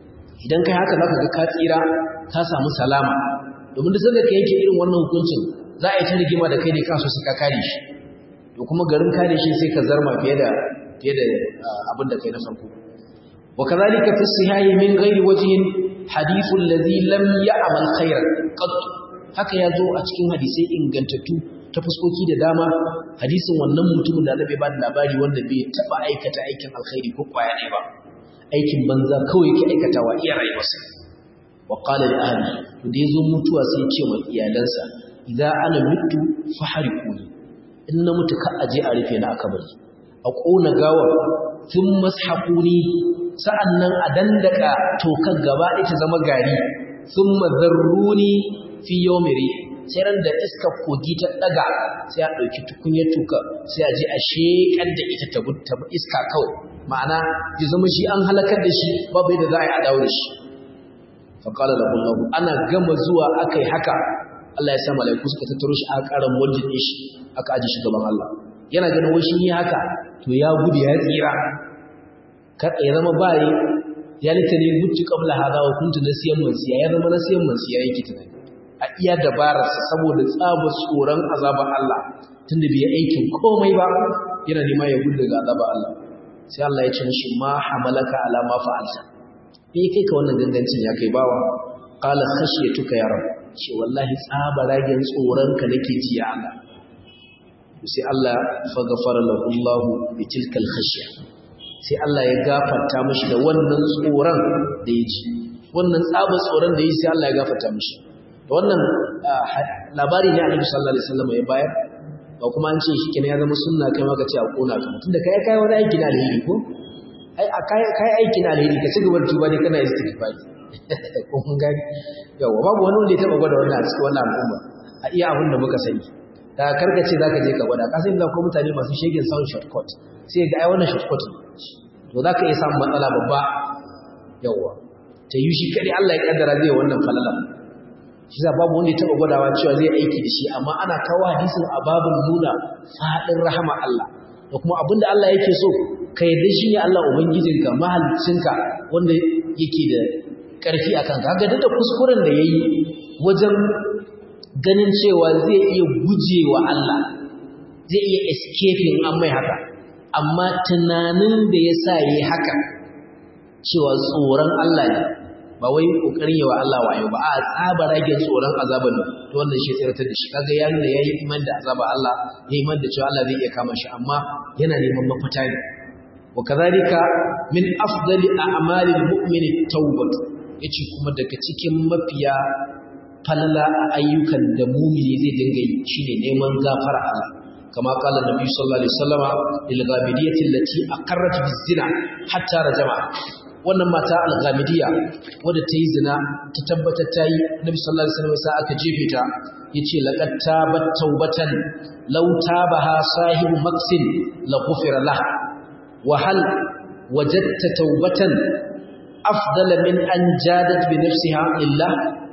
idan kai haka zaka ga ka tsira ka samu salama domin da sanda ka yanke irin wannan hukuncin za a yi ta rigima da kai ne kaso sai ka kare shi to kuma garin kare shi sai ka zarma fiye da fiye da abin da kai na farko wa kadhalika fi sihahi min ghairi wajhin hadithu alladhi lam ya'mal khairan qad haka ya zo a cikin hadisai ingantattu ta fuskoki da dama hadisin wannan mutumin da Annabi ba da labari wanda bai taba aikata aikin alkhairi ko kwaya ne ba aikin banza kawai yake aikatawa iya rayuwarsa wa qala li ahli to da yazo mutuwa sai ya ce wa iyalansa idza ana mutu faharikuni in na mutu ka aje a rufe na akabari a kona gawar tun mashaquni sa'annan a dandaka tokar gaba ita zama gari thumma zarruni fi yawmiri sai ran da iska kogi ta daga sai a dauki tukunyar tuka sai a je a shekar da ita ta ta iska kawai ma'ana ya zama shi an halakar da shi babu yadda za a yi a dawo da shi fa qala lahu Allah ana gama zuwa akai haka Allah ya sa malaiku suka tattaro shi aka karan waljin shi aka aje shi gaban Allah yana ganin wai shi ne haka to ya gudu ya tsira ya zama bayi ya litani mutu qabla hada wa kuntu nasiyan mansiya ya zama nasiyan mansiya yake tunani a iya dabararsa saboda tsabar tsoron azabar Allah tunda bai aikin komai ba yana nema ya gudu daga azabar Allah sai Allah ya ce mishi ma hamalaka ala ma fa'alta me kai ka wannan gangancin ya kai bawa qala khashiyatuka ya rabb ce wallahi tsabaragen tsoron ka nake ji ya Allah sai Allah fa ghafara lahu Allah bi tilkal khashya sai Allah ya gafarta mishi da wannan tsoron da ya ji wannan tsabar tsoron da ya yi sai Allah ya gafarta mishi da wannan labari ne annabi sallallahu alaihi wasallam ya bayar ba kuma an ce shi kenan ya zama sunna kai ma ka ce a kona ka tunda kai kai wani aiki na alheri ko ai kai kai aiki na alheri ka ci gaba da tuba ne kana istighfari ko mun gani yawa babu wani wanda ya taba gwada wannan a cikin wannan al'umma a iya abin da muka sani da karkace zaka je ka gwada ka san da ko mutane masu shegen sound shortcut sai ga ai wannan shortcut to zaka iya samun matsala babba yawa ta yi shi kadai Allah ya kaddara zai wannan falala shi za babu wanda ya taba gwadawa cewa zai aiki da shi amma ana kawo hadisin a babin nuna fadin rahama Allah da kuma abinda Allah yake so ka yarda shi ne Allah ubangijinka mahaliccinka wanda yake da karfi akan ka ga da kuskuren da yayi wajen ganin cewa zai iya gujewa Allah zai iya escaping an mai haka amma tunanin da yasa yayi haka cewa tsoron Allah ne ba wai kokarin yawa Allah wayo ba a tsaba rage tsoron azaban to wannan shi tsiratar da shi kaga ya nuna yayi iman da azaba Allah yayi iman da cewa Allah zai iya kama shi amma yana neman mafita ne wa kadhalika min afdali a'malil mu'mini tawbat yace kuma daga cikin mafiya falala a ayyukan da mumini zai dinga yi shine neman gafara Allah kama qala nabi sallallahu alaihi wasallama lil ghamidiyati allati aqarrat bizina hatta rajama wannan mata al-ghamidiyya wadda ta yi zina ta tabbatar ta yi nabi sallallahu alaihi wasallam sai aka jefe ta yace laqad tabat tawbatan law tabaha sahibu maksin la ghufira lah wa hal wajadta tawbatan afdala min an jadat bi nafsiha lillah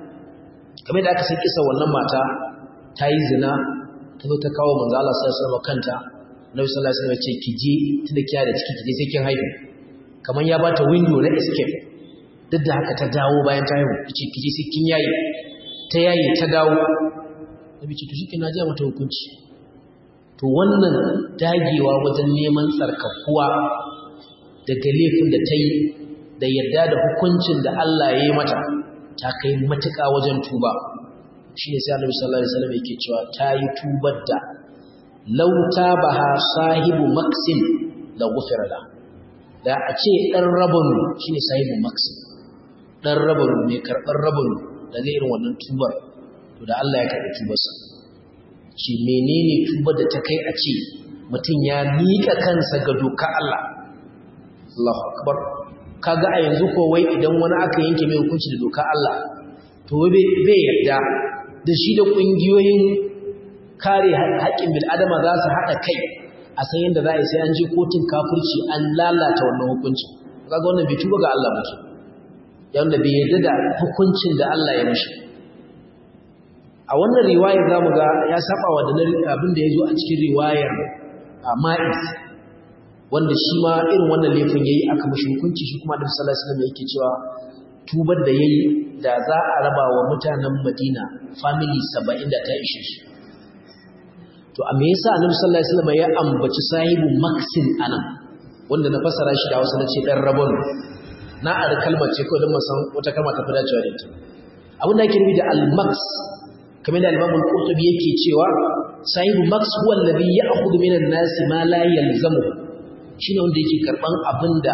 kamar da aka san kisa wannan mata ta yi zina ta zo ta kawo manzo Allah sallallahu alaihi wasallam kanta nabi sallallahu alaihi wasallam ya ce ki je tunda kiya da ciki ki je sai kin haihu kamar ya bata window na escape duk da haka ta dawo bayan ta haihu kici kici sai kin yayi ta yayi ta dawo nabi ce to shi kina ji mata hukunci to wannan dagewa wajen neman tsarkakuwa daga laifin da ta yi da yarda da hukuncin da Allah ya yi mata ta kai matuƙa wajen tuba shi ne sai Annabi sallallahu alaihi wasallam yake cewa ta yi tubar da law tabaha sahibu maksin la ghufira lahu da a ce ɗan rabanu shi ne sahibin maksim ɗan rabanu mai karɓar rabanu da zai irin wannan tubar to da Allah ya karɓi tubarsa shi menene tubar da ta kai a ce mutum ya miƙa kansa ga doka Allah Allahu akbar kaga a yanzu ko wai idan wani aka yanke mai hukunci da doka Allah to bai yarda da shi da ƙungiyoyin kare haƙƙin bil'adama za su haɗa kai a san yadda za a yi sai an je kotun kafirci an lalata wannan hukunci kaga wannan bai tuba ga Allah ba yanda bai yarda da hukuncin da Allah ya mishi a wannan riwayar zamu ga ya saba wa da abin da yazo a cikin riwayar Ma'is wanda shi ma irin wannan laifin yayi aka mishi hukunci shi kuma Annabi sallallahu alaihi wasallam yake cewa tubar da yayi da za a raba wa mutanen Madina family 70 da ta ishe shi to a me yasa annabi sallallahu alaihi wasallam ya ambaci sahibu maksin anan wanda na fassara shi da Hausa na ce dan rabon na ar kalmar ce ko dan san wata kalma ta fi dacewa da ita abin da ake nufi da al-maks kamar da al-Imam al-Qurtubi yake cewa sahibu maks huwa alladhi ya'khudhu min an-nas ma la yalzamu shine wanda yake karban abinda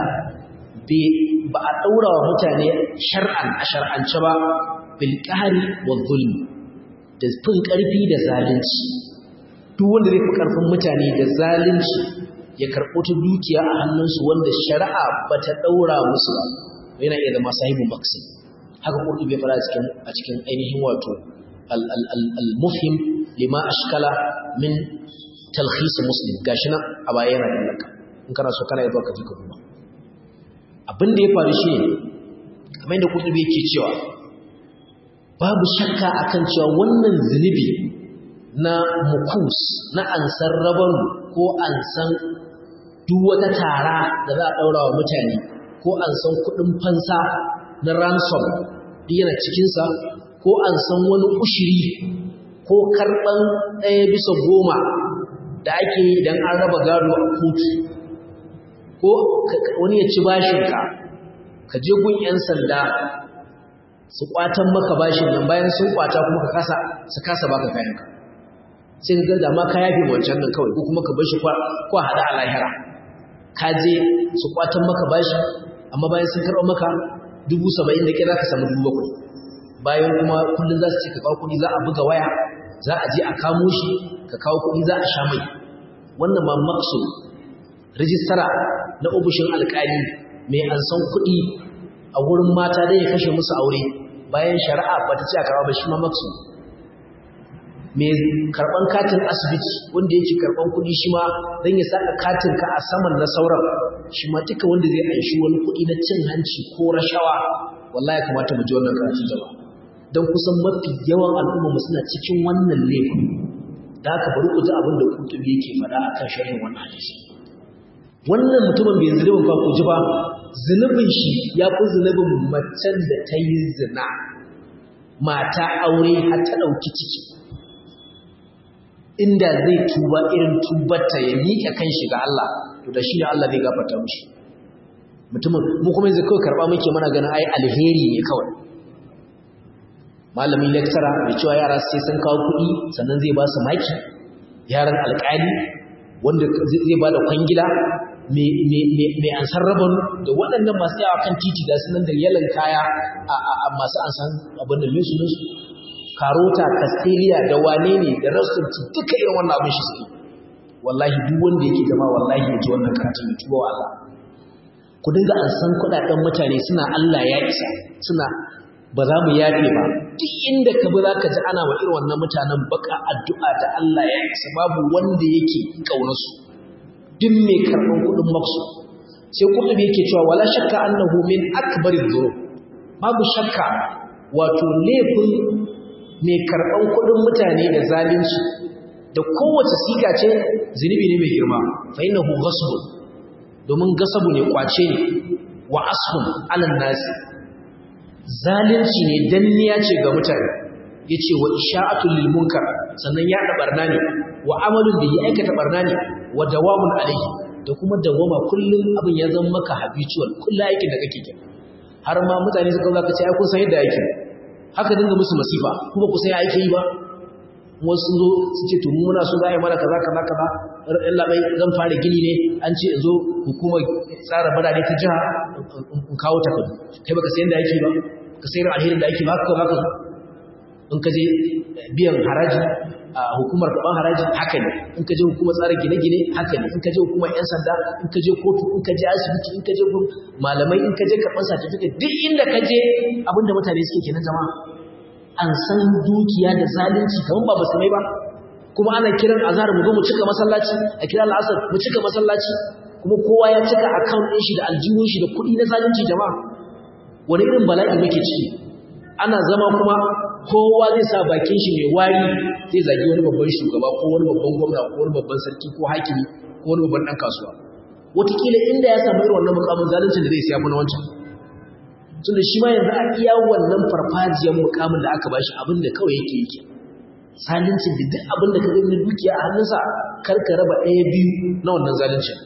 ba a daura wa mutane shar'an a shar'ance ba bil qahri wa zulm da fin karfi da zalunci duk wanda zai fi karfin mutane da zalunci ya karɓo ta dukiya a hannunsu wanda shari'a ba ta ɗaura musu ba yana iya zama sahibu maksi haka ƙurɗu bai fara a cikin ainihin wato al-mufhim lima ashkala min talhisi muslim gashi nan a baya yana da laka in kana so kana yaba ka ji ka kuma abin da ya faru shi ne kamar yadda ƙurɗu yake cewa babu shakka akan cewa wannan zunubi na mukus na ansan rabar ko ansan duk wata tara da za a ɗaura wa mutane ko ansan kuɗin fansa na ransom duk yana cikinsa ko ansan wani ushiri ko karɓan ɗaya bisa goma da ake yi idan an raba gado a kotu ko wani ya ci bashinka ka je gun 'yan sanda su kwatan maka bashin nan bayan sun kwata kuma ka kasa su kasa baka kayanka sai ka ga ma ka yafe wancan nan kawai ko kuma ka bar shi kwa hada a lahira ka je su kwatan maka bashi amma bayan sun karɓa maka dubu saba'in da ke za ka samu dubu bakwai bayan kuma kullum za su ce ka kawo kuɗi za a buga waya za a je a kamo shi ka kawo kuɗi za a sha mai wannan ma makso rijistara na ofishin alƙali mai an san kuɗi a wurin mata dai ya kashe musu aure bayan shari'a ba ta ce a karɓa ba shi ma makso mai karban katin asibiti wanda yake karban kudi shi ma don ya saka katin ka a saman na sauran shi ma duka wanda zai aishi wani kudi na cin hanci ko rashawa wallahi kamata mu ji wannan karatu jama'a don kusan mafi yawan al'umma mu suna cikin wannan laifin da haka bari ku ji abin da kutubi yake faɗa akan sharhin wannan hadisi wannan mutumin bai zunubin ba ku ji ba zunubin shi ya fi zunubin macen da ta yi zina mata aure har ta ɗauki ciki inda zai tuba irin tubarta ya miƙa kan shi ga Allah to da shi ne Allah zai gafarta mushi mutumin mu kuma yanzu kawai karɓa muke mana ganin ai alheri ne kawai malamin lecturer mai cewa yara sai sun kawo kuɗi sannan zai ba su maki yaran alƙali wanda zai ba da kwangila mai ansar rabon da waɗannan masu yawa kan titi da sunan da yalan kaya a masu ansan abin da lusu karota castelia da wane ne da rasulanci duka irin wannan abin shi suke wallahi duk wanda yake zama wallahi ya ji wannan karatun ya tuba wa Allah ku dinga an san kuɗaɗen mutane suna Allah ya isa suna ba za mu yafe ba duk inda ka bi za ka ji ana wa irin wannan mutanen baka addu'a da Allah ya isa babu wanda yake ƙaunarsu duk mai karɓar kuɗin maksu sai kuɗin yake cewa wala shakka annahu min akbarin dhunub babu shakka wato laifin mai karɓan kuɗin mutane da zalunci da kowace siga ce zunubi ne mai girma fa innahu ghasbun domin gasabu ne kwace ne wa asfun alan nasi zalunci ne danniya ce ga mutane yace wa isha'atul lil munkar sannan ya da barna ne wa amalun da ya aikata barna ne wa dawamun alaihi da kuma dawama kullum abin ya zama maka habitual kullu aikin da kake kenan har ma mutane suka zaka ce ai kun san yadda yake haka dinga musu masifa kuma ku sai ake yi ba wasu zo su ce to muna so za a yi mana kaza kaza kaza ɗan labai zan fara gini ne an ce zo hukumar tsara birane ta jiha in kawo takardu kai baka sayan da ake ba ka sayar alherin da ake ba haka haka in ka je biyan haraji a hukumar karɓar haraji haka ne in ka je hukumar tsara gine-gine haka ne in ka je hukumar 'yan sanda in ka je kotu in ka je asibiti in ka je malamai in ka je karɓar certificate duk inda ka je abinda mutane suke kenan jama'a an san dukiya da zalunci kamar ba musulmai ba kuma ana kiran azhar mu zo mu cika masallaci a kira al'asar mu cika masallaci kuma kowa ya cika account ɗin shi da aljihun shi da kuɗi na zalunci jama'a wani irin bala'i muke ciki ana zama kuma kowa zai sa bakin shi mai wari zai zagi wani babban shugaba ko wani babban gwamna ko wani babban sarki ko hakimi ko wani babban ɗan kasuwa wataƙila inda ya samu irin wannan mukamin zaluncin da zai siya na wancan tunda shi ma yanzu a iya wannan farfajiyar mukamin da aka bashi abin da kawai yake yake zalincin da duk abin da ka gani na dukiya a hannunsa kar ka raba ɗaya biyu na wannan zalincin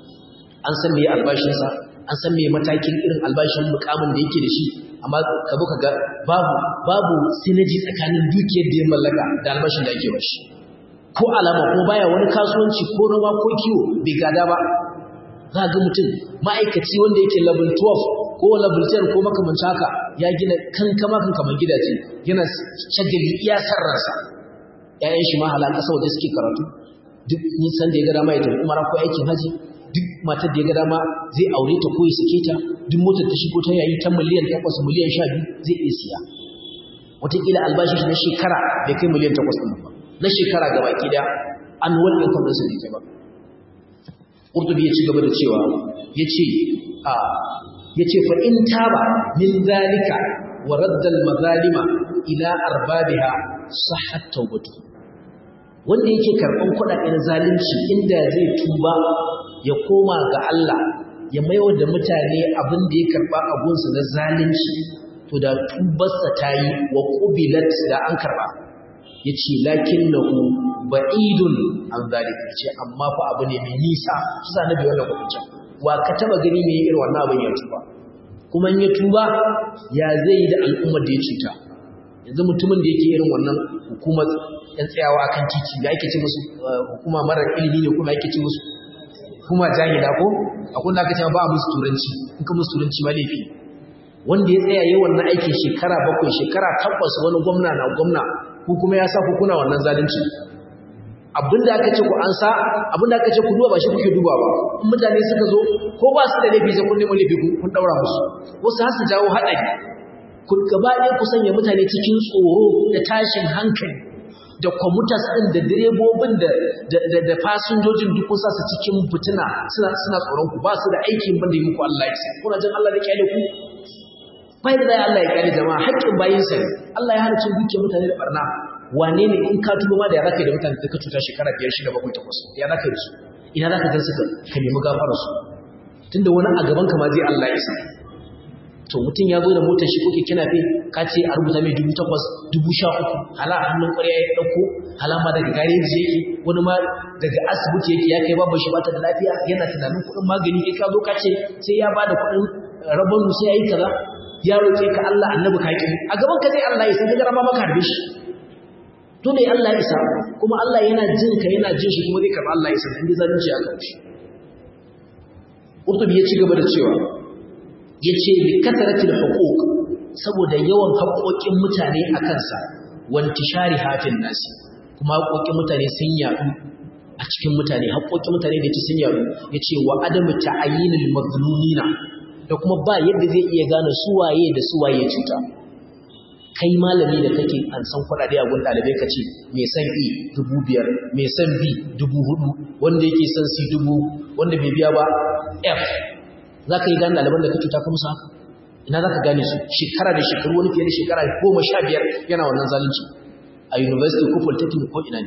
an san me albashinsa an san me matakin irin albashin mukamin da yake da shi amma ka zo ka ga babu babu sinaji tsakanin dukiyar da ya mallaka da albashin da ake bashi ko alama ko baya wani kasuwanci ko rawa ko kiwo bai gada ba za ga mutum ma'aikaci wanda yake level 12 ko level 10 ko makamancin haka ya gina kankama kankaman gidaje yana shagali iya sarransa ƴaƴan shi ma halan ƙasa waje suke karatu duk nisan da ya ga dama ya tafi umara ko aikin haji duk matar da ya ga dama zai aure ta ko ya sake ta duk motar ta shigo ta yayi ta miliyan 8 miliyan 12 zai iya siya wataƙila albashin shi na shekara bai kai miliyan 8 ɗin ba na shekara gaba ki da annual income ɗinsa bai kai ba Qurtubi ya ci gaba da cewa yace a yace fa in taba min zalika wa radda al mazalima ila arbabiha sahhat tawbatu wanda yake karban kudaden zalunci inda zai tuba ya koma ga Allah ya maiwa da mutane abin da ya karba abunsa na zalunci to da tubarsa tayi wa qubilat da an karba yace lakinnahu ba'idun an zalika yace amma fa abu ne mai nisa shi sa nabi wannan hukunci wa ka taba gani me irin wannan abin ya tuba kuma in ya tuba ya zai da al'ummar da ya cuta yanzu mutumin da yake irin wannan hukumar yan tsayawa akan titi da ake ce musu hukuma marar ilimi ne kuma ake ce musu hukuma jahila ko akwai da aka ce ba musu turanci in ka musu turanci ma laifi wanda ya tsaya yi wannan aikin shekara bakwai shekara tabbas wani gwamna na gwamna ku kuma ya sa ku kuna wannan zalunci abinda aka ce ku an sa abinda aka ce ku duba ba shi kuke duba ba in mutane suka zo ko ba su da laifi sai kun nemi laifi kun daura musu wasu har su jawo haɗari ku gaba ɗaya ku sanya mutane cikin tsoro da tashin hankali da kwamutas ɗin da direbobin da da fasinjojin duk kun sa su cikin fitina suna suna tsoron ku ba su da aikin banda yi muku Allah ya sai kuna jin Allah da kyale ku bai da Allah ya kyale jama'a haƙƙin bayinsa ne Allah ya hana cin dukiyar mutane da barna wane ne in ka tuba ma da ya zaka yi da mutane da ka cuta shekara biyar shida bakwai takwas ya zaka yi su ina zaka gan su ka nemi gafara su tunda wani a gaban ka ma zai Allah ya sa to mutum ya zo da motar shi kuke kina fe ka ce a rubuta mai dubu takwas dubu sha uku hala hannun ƙwarya ya ɗauko hala ma daga gareji yake wani ma daga asibiti yake ya kai babu shi bata da lafiya yana tunanin kuɗin magani kai ka zo ka ce sai ya bada kuɗin rabon sai ya yi kaza ya roƙe ka Allah annabi ka ki a gaban ka zai Allah ya san ka rama maka harbe shi to ne Allah ya isa kuma Allah yana jin ka yana jin shi kuma zai karɓi Allah ya san inda zalunci a kan shi Qurtubi ya ci gaba da cewa yace bi kasratil huquq saboda yawan haƙoƙin mutane a kansa wanti shari hafin nasi kuma haƙoƙin mutane sun yaɗu a cikin mutane haƙoƙin mutane da sun yaɗu yace wa adamu ta'ayyinil mazlumina da kuma ba yadda zai iya gane suwaye da suwaye cuta kai malami da kake an san kuɗaɗe a gun ɗalibai ka ce mai san e dubu biyar mai san b dubu hudu wanda yake san c dubu wanda bai biya ba f za ka yi gane ɗaliban da ka cuta ka musu haka ina za ka gane su shekara da shekaru wani fiye da shekara goma sha biyar yana wannan zalunci a university ko polytechnic ko ina ne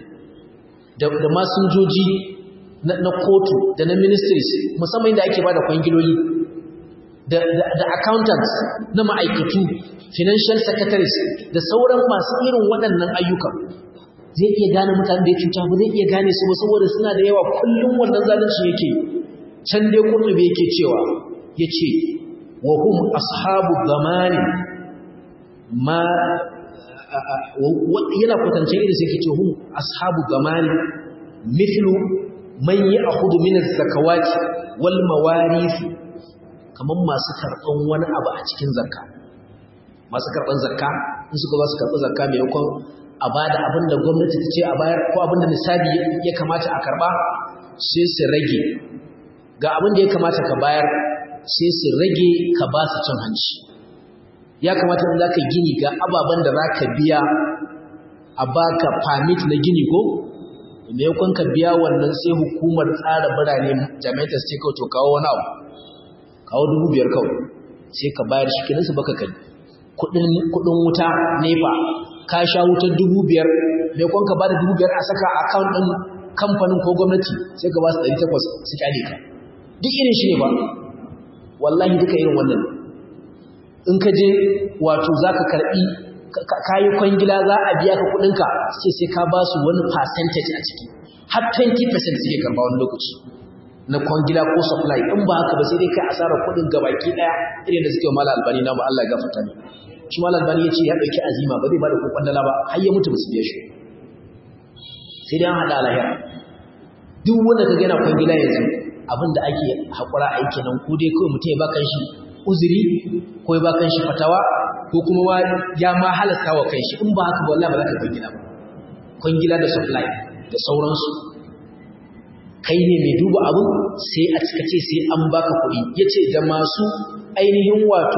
da masinjoji na kotu da na ministries musamman inda ake ba da kwangiloli da, accountants na ma'aikatu financial secretaries da sauran masu irin waɗannan ayyukan zai iya gane mutane da ya cuta ba zai iya gane su ba saboda suna da yawa kullum wannan zalunci yake can dai kurtubi yake cewa ya ce wa hum ashabu zamani ma yana kwatance irin sai ke ce hum ashabu zamani mithlu man ya'khudhu min az-zakawati wal mawarith kamar masu karɓan wani abu a cikin zakka masu karɓan zakka in suka ba su karɓi zakka maimakon a ba da abin da gwamnati ta ce a bayar ko abin da nisabi ya kamata a karɓa sai su rage ga abin da ya kamata ka bayar sai su rage ka ba su cin hanci ya kamata in za ka gini ga ababen da za ka biya a baka permit na gini ko maimakon ka biya wannan sai hukumar tsara birane jami'ai ta ce kawai to kawo wani abu kawo dubu biyar kawai sai ka bayar shi kininsu baka kai kudin wuta nefa ka sha wutar dubu biyar mai kwanka ba da dubu biyar a saka a akawun ɗin kamfanin ko gwamnati sai ka ba su ɗari takwas su kyale ka duk irin shi ne ba wallahi duka irin wannan in ka je wato za ka karɓi ka yi kwangila za a biya ka kuɗinka sai sai ka ba su wani percentage a ciki har 20% suke karɓa wani lokaci na kwangila ko supply in ba haka ba sai dai kai asarar kuɗin gabaki ɗaya irin da suke mala albani na Allah ya gafarta ne shi mala albani ya ce ya ɗauki azima ba zai ba da ko kwandala ba har ya mutu ba su biya shi sai dai an haɗa lahira duk wanda ka gana kwangila yanzu abin da ake haƙura aiki nan ko dai kawai mutum ya ba shi uzuri ko ya ba shi fatawa ko kuma ya ma halasta wa kai shi in ba haka ba wallahi ba za ka kwangila ba kwangila da supply da sauransu kai ne mai duba abu sai a cika ce sai an baka kuɗi ya ce da masu ainihin wato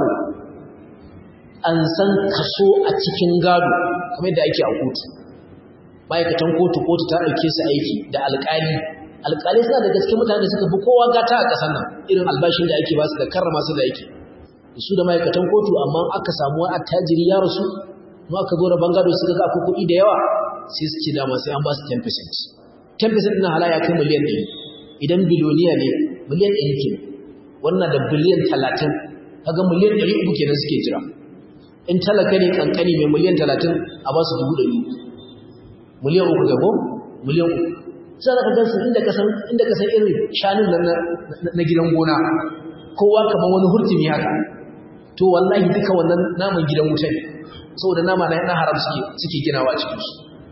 an san kaso a cikin gado kamar da ake a kotu ma'aikatan kotu kotu ta ɗauke su aiki da alƙali alƙali suna da gaske mutane da suka fi kowa gata a ƙasar nan irin albashin da ake ba su da karrama su da aiki su da ma'aikatan kotu amma aka samu attajiri ya rasu kuma aka zo da bangado suka ga akwai kuɗi da yawa sai su ce dama sai an ba su 10% 10% na halaya kai miliyan ɗari idan biloniya ne miliyan ɗari ke wannan da biliyan talatin kaga miliyan ɗari uku kenan suke jira in talaka ne kankani mai miliyan talatin a ba su dubu ɗari miliyan uku gabo miliyan uku sai da ka gansu inda ka san inda ka san irin shanun nan na gidan gona kowa kamar wani hurtumi haka to wallahi duka wannan naman gidan wuta ne saboda nama na haram suke suke ginawa a cikin su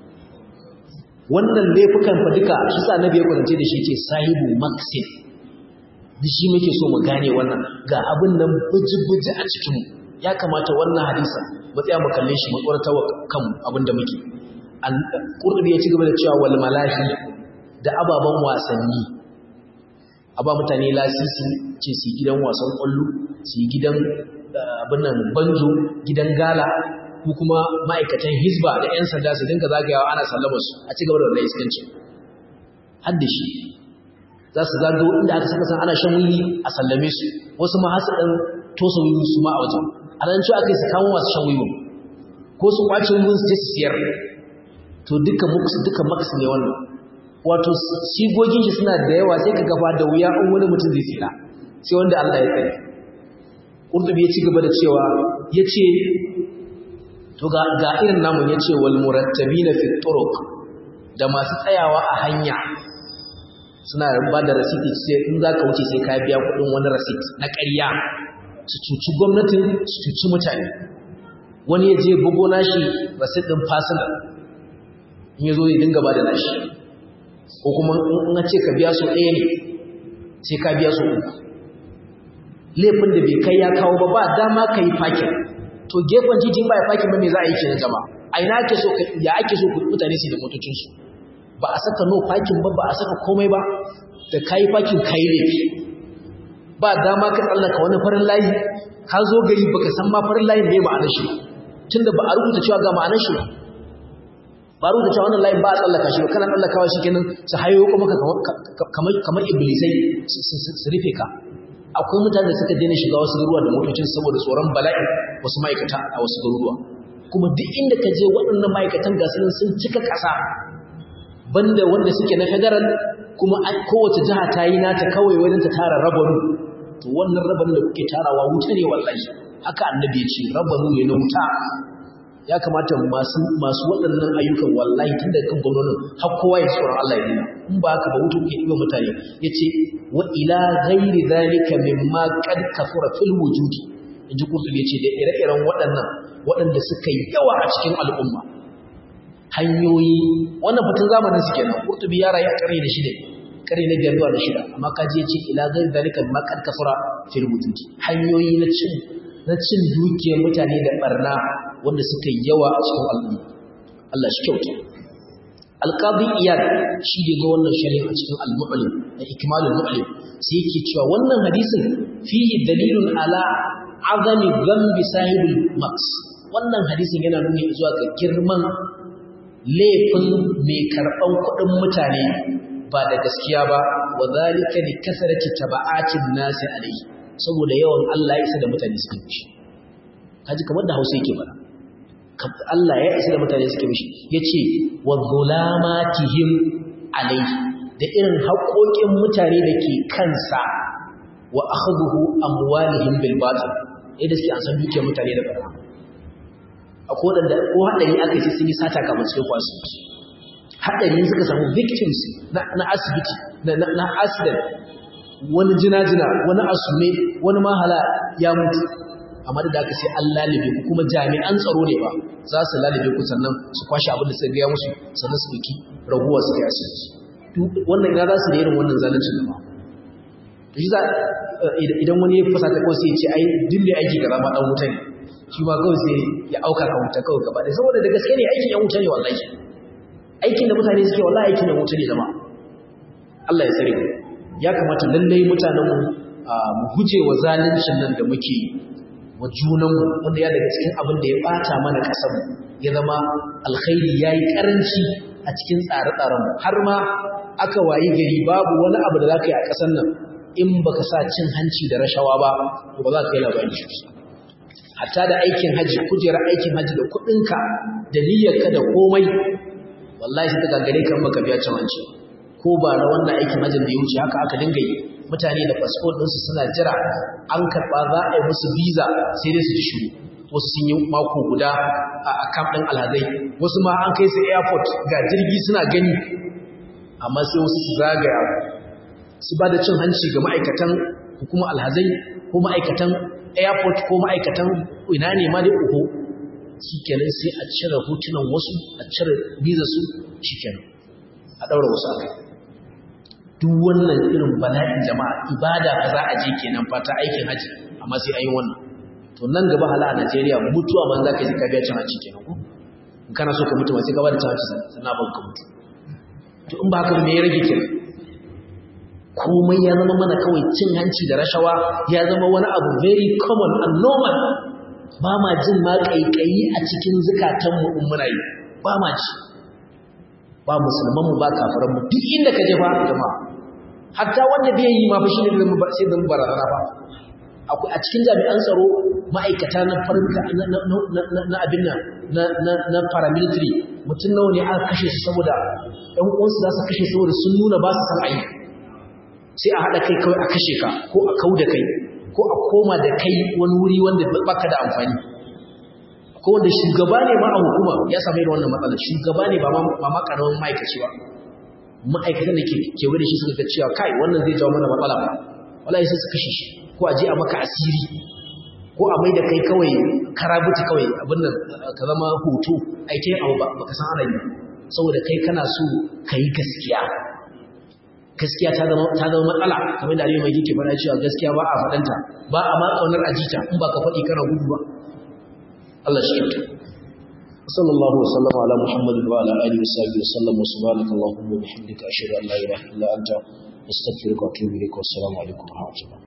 wannan laifukan fa duka shi sa nabi ya kwatance da shi ce sahibu maksin duk shi muke so mu gane wannan ga abin nan buji-buji a cikinmu ya kamata wannan hadisa mu tsaya mu kalle shi mu tsorata wa kanmu abin da muke ƙurɗubi ya ci gaba da cewa wal malahi da ababen wasanni a ba mutane lasisi ce su gidan wasan ƙwallo su gidan abin nan banjo gidan gala ko kuma ma'aikatan hizba da 'yan sanda su dinka zagayawa ana sallama su a ci gaba da wannan iskanci har da shi za su zagayo inda aka saka san ana shan wuri a sallame su wasu ma hasu ɗan tosa wuri su ma a wajen a nan cewa aka yi su kawo masu shan wuri ko su kwace wurin su je su siyar to duka muks duka maks ne wannan wato sigogin shi suna da yawa sai ka gaba da wuya in wani mutum zai tsira sai wanda Allah ya tsare Qurtubi ya ci gaba da cewa yace to ga ga irin namun yace wal murattabina fi turuq da masu tsayawa a hanya suna ba da rasiti sai in zaka wuce sai ka biya kudin wani rasit na ƙarya su cuci gwamnatin su cuci mutane wani ya je bugo nashi rasit din personal in yazo ya dinga ba da nashi ko kuma in ce ka biya so ɗaya ne sai ka biya so uku laifin da bai kai ya kawo ba ba dama ka yi fakin to gefen titin ba ya fakin ba me za a yi ke na jama a ina ake so ya ake so mutane su da motocinsu ba a saka no fakin ba ba a saka komai ba da ka yi fakin ka yi laifi ba dama ka tsallaka wani farin layi ka zo gari baka san ma farin layin ne ma'anar shi tunda ba a rubuta cewa ga ma'anar shi ba rubuta cewa wannan layin ba a tsallaka shi ba kana tsallakawa shi kenan su hayo kuma kamar iblisai su rufe ka akwai mutane da suka daina shiga wasu garuruwa da motocin saboda tsoron bala'i wasu ma'aikata a wasu garuruwa kuma duk inda ka je waɗannan ma'aikatan gasu sun cika ƙasa banda wanda suke na federal kuma kowace jiha ta yi nata kawai wajen ta tara rabanu to wannan rabanu da kuke tarawa wuta ne wallahi haka annabi ya ce rabanu ne na wuta ya kamata masu masu waɗannan ayyukan wallahi tun da kan gwamnonin har kowa ya tsoron Allah ya nuna in ba haka ba wuta kuke ɗiba mutane ya ce wa ila ghairi zalika mimma qad kafura fil wujudi in ji kurtubi ya ce da ire-iren waɗannan waɗanda suka yi yawa a cikin al'umma hanyoyi wannan fitin zamanin su kenan kurtubi ya rayu a ƙarni na shida ƙarni na biyar zuwa na shida amma kaji ya ce ila ghairi zalika mimma qad kafura fil wujudi hanyoyi na cin na cin dukiyar mutane da barna wanda suka yi yawa a cikin al'umma Allah shi kyauta alqadi iyad shi da ga wannan shari'a a cikin al-mu'lim da ikmalul mu'lim sai yake cewa wannan hadisin fihi dalilun ala azami dhanbi sahibul maks wannan hadisin yana nuni zuwa ga girman laifin mai karban kuɗin mutane ba da gaskiya ba wa zalika li kasarati taba'atin nasi alayhi saboda yawan Allah ya isa da mutane suka mishi kaji kamar da Hausa yake fara Allah ya isa da mutane suka mishi yace wa zulamatihim alayhi da irin haƙoƙin mutane da ke kansa wa akhdhuhu amwalihim bil batil idan suke an san dukiyar mutane da barna akwai waɗanda ko haɗari aka ce sun yi sata kamar cikin kwasu haɗari suka samu victims na asibiti na accident wani jina-jina wani asume wani mahala ya mutu amma da aka sai an lalibe ku kuma jami'an tsaro ne ba za su lalibe ku sannan su kwashe abin da suka gaya musu sannan su ɗauki raguwa su kai asibiti wannan ina za su da irin wannan zalunci da ba shi za idan wani ya fasa ta kawai sai ya ce ai duk mai aiki ga zama ɗan wuta ne shi ma kawai sai ya auka ka wuta kawai gaba ɗaya saboda da gaske ne aikin yan wuta ne wallahi aikin da mutane suke wallahi aikin yan wuta ne zama Allah ya tsare mu ya kamata lallai mutanen mu mu guje wa zaluncin nan da muke wa junanmu wanda ya daga cikin abin da ya bata mana kasar mu ya zama alkhairi yayi karanci a cikin tsare-tsaren mu har ma aka wayi gari babu wani abu da zaka yi a kasar nan in baka sa cin hanci da rashawa ba to ba za ka yi labarin shi hatta da aikin haji kujerar aikin haji da kuɗinka da niyyarka da komai wallahi sai ta gagare kan baka biya cin hanci ko ba na wannan aikin hajjin da ya wuce haka aka dinga yi mutane da fasfot ɗinsu suna jira an karɓa za a yi musu visa sai dai su ji shiru wasu sun yi mako guda a kamp ɗin alhazai wasu ma an kai su airport ga jirgi suna gani amma sai wasu su zagaya su ba da cin hanci ga ma'aikatan hukumar alhazai ko ma'aikatan airport ko ma'aikatan ina ne ma dai uku shi kenan sai a cire hotunan wasu a cire visa su shi kenan a ɗaura wasu a kai duk wannan irin bala'in jama'a ibada ka za a je kenan fata aikin haji amma sai ayi wannan to nan gaba hala a Najeriya mutuwa man zaka ji ka biya cin haji kenan ko in kana so ka mutu ma sai ka bada cin haji sannan ban ka mutu to in ba haka me ya rage kenan komai ya zama mana kawai cin hanci da rashawa ya zama wani abu very common and normal ba ma jin ma kaikayi a cikin zukatanmu in muna yi ba ma ji ba musulmanmu ba kafiranmu duk inda ka je ba jama'a hatta wanda bai yi ma fa shi ne sai da barazana ba akwai a cikin jami'an tsaro ma'aikata na farka na abin nan na paramilitary mutum nawa ne aka kashe su saboda ɗan uwansu za su kashe saboda sun nuna ba su san ayi sai a haɗa kai kawai a kashe ka ko a kau da kai ko a koma da kai wani wuri wanda baka da amfani ko wanda shugaba ne ma a hukuma ya same da wannan matsalar shugaba ne ba ma karamin ma'aikaci ba ma'aikatan da ke kewaye da shi suka ga cewa kai wannan zai jawo mana matsala ba wallahi sai su kashe shi ko a je a maka asiri ko a mai da kai kawai karabuti kawai abin nan ka zama hoto aike abu ba ka san ana yi saboda kai kana so ka yi gaskiya gaskiya ta zama ta zama matsala kamar da Aliyu mai yake faɗa cewa gaskiya ba a faɗanta ba a ma kaunar ajita in ba ka faɗi kana gudu ba Allah shi kyauta صلى الله وسلم على محمد وعلى اله وصحبه وسلم وسبحانك اللهم وبحمدك اشهد ان لا اله الا انت استغفرك واتوب اليك والسلام عليكم ورحمه الله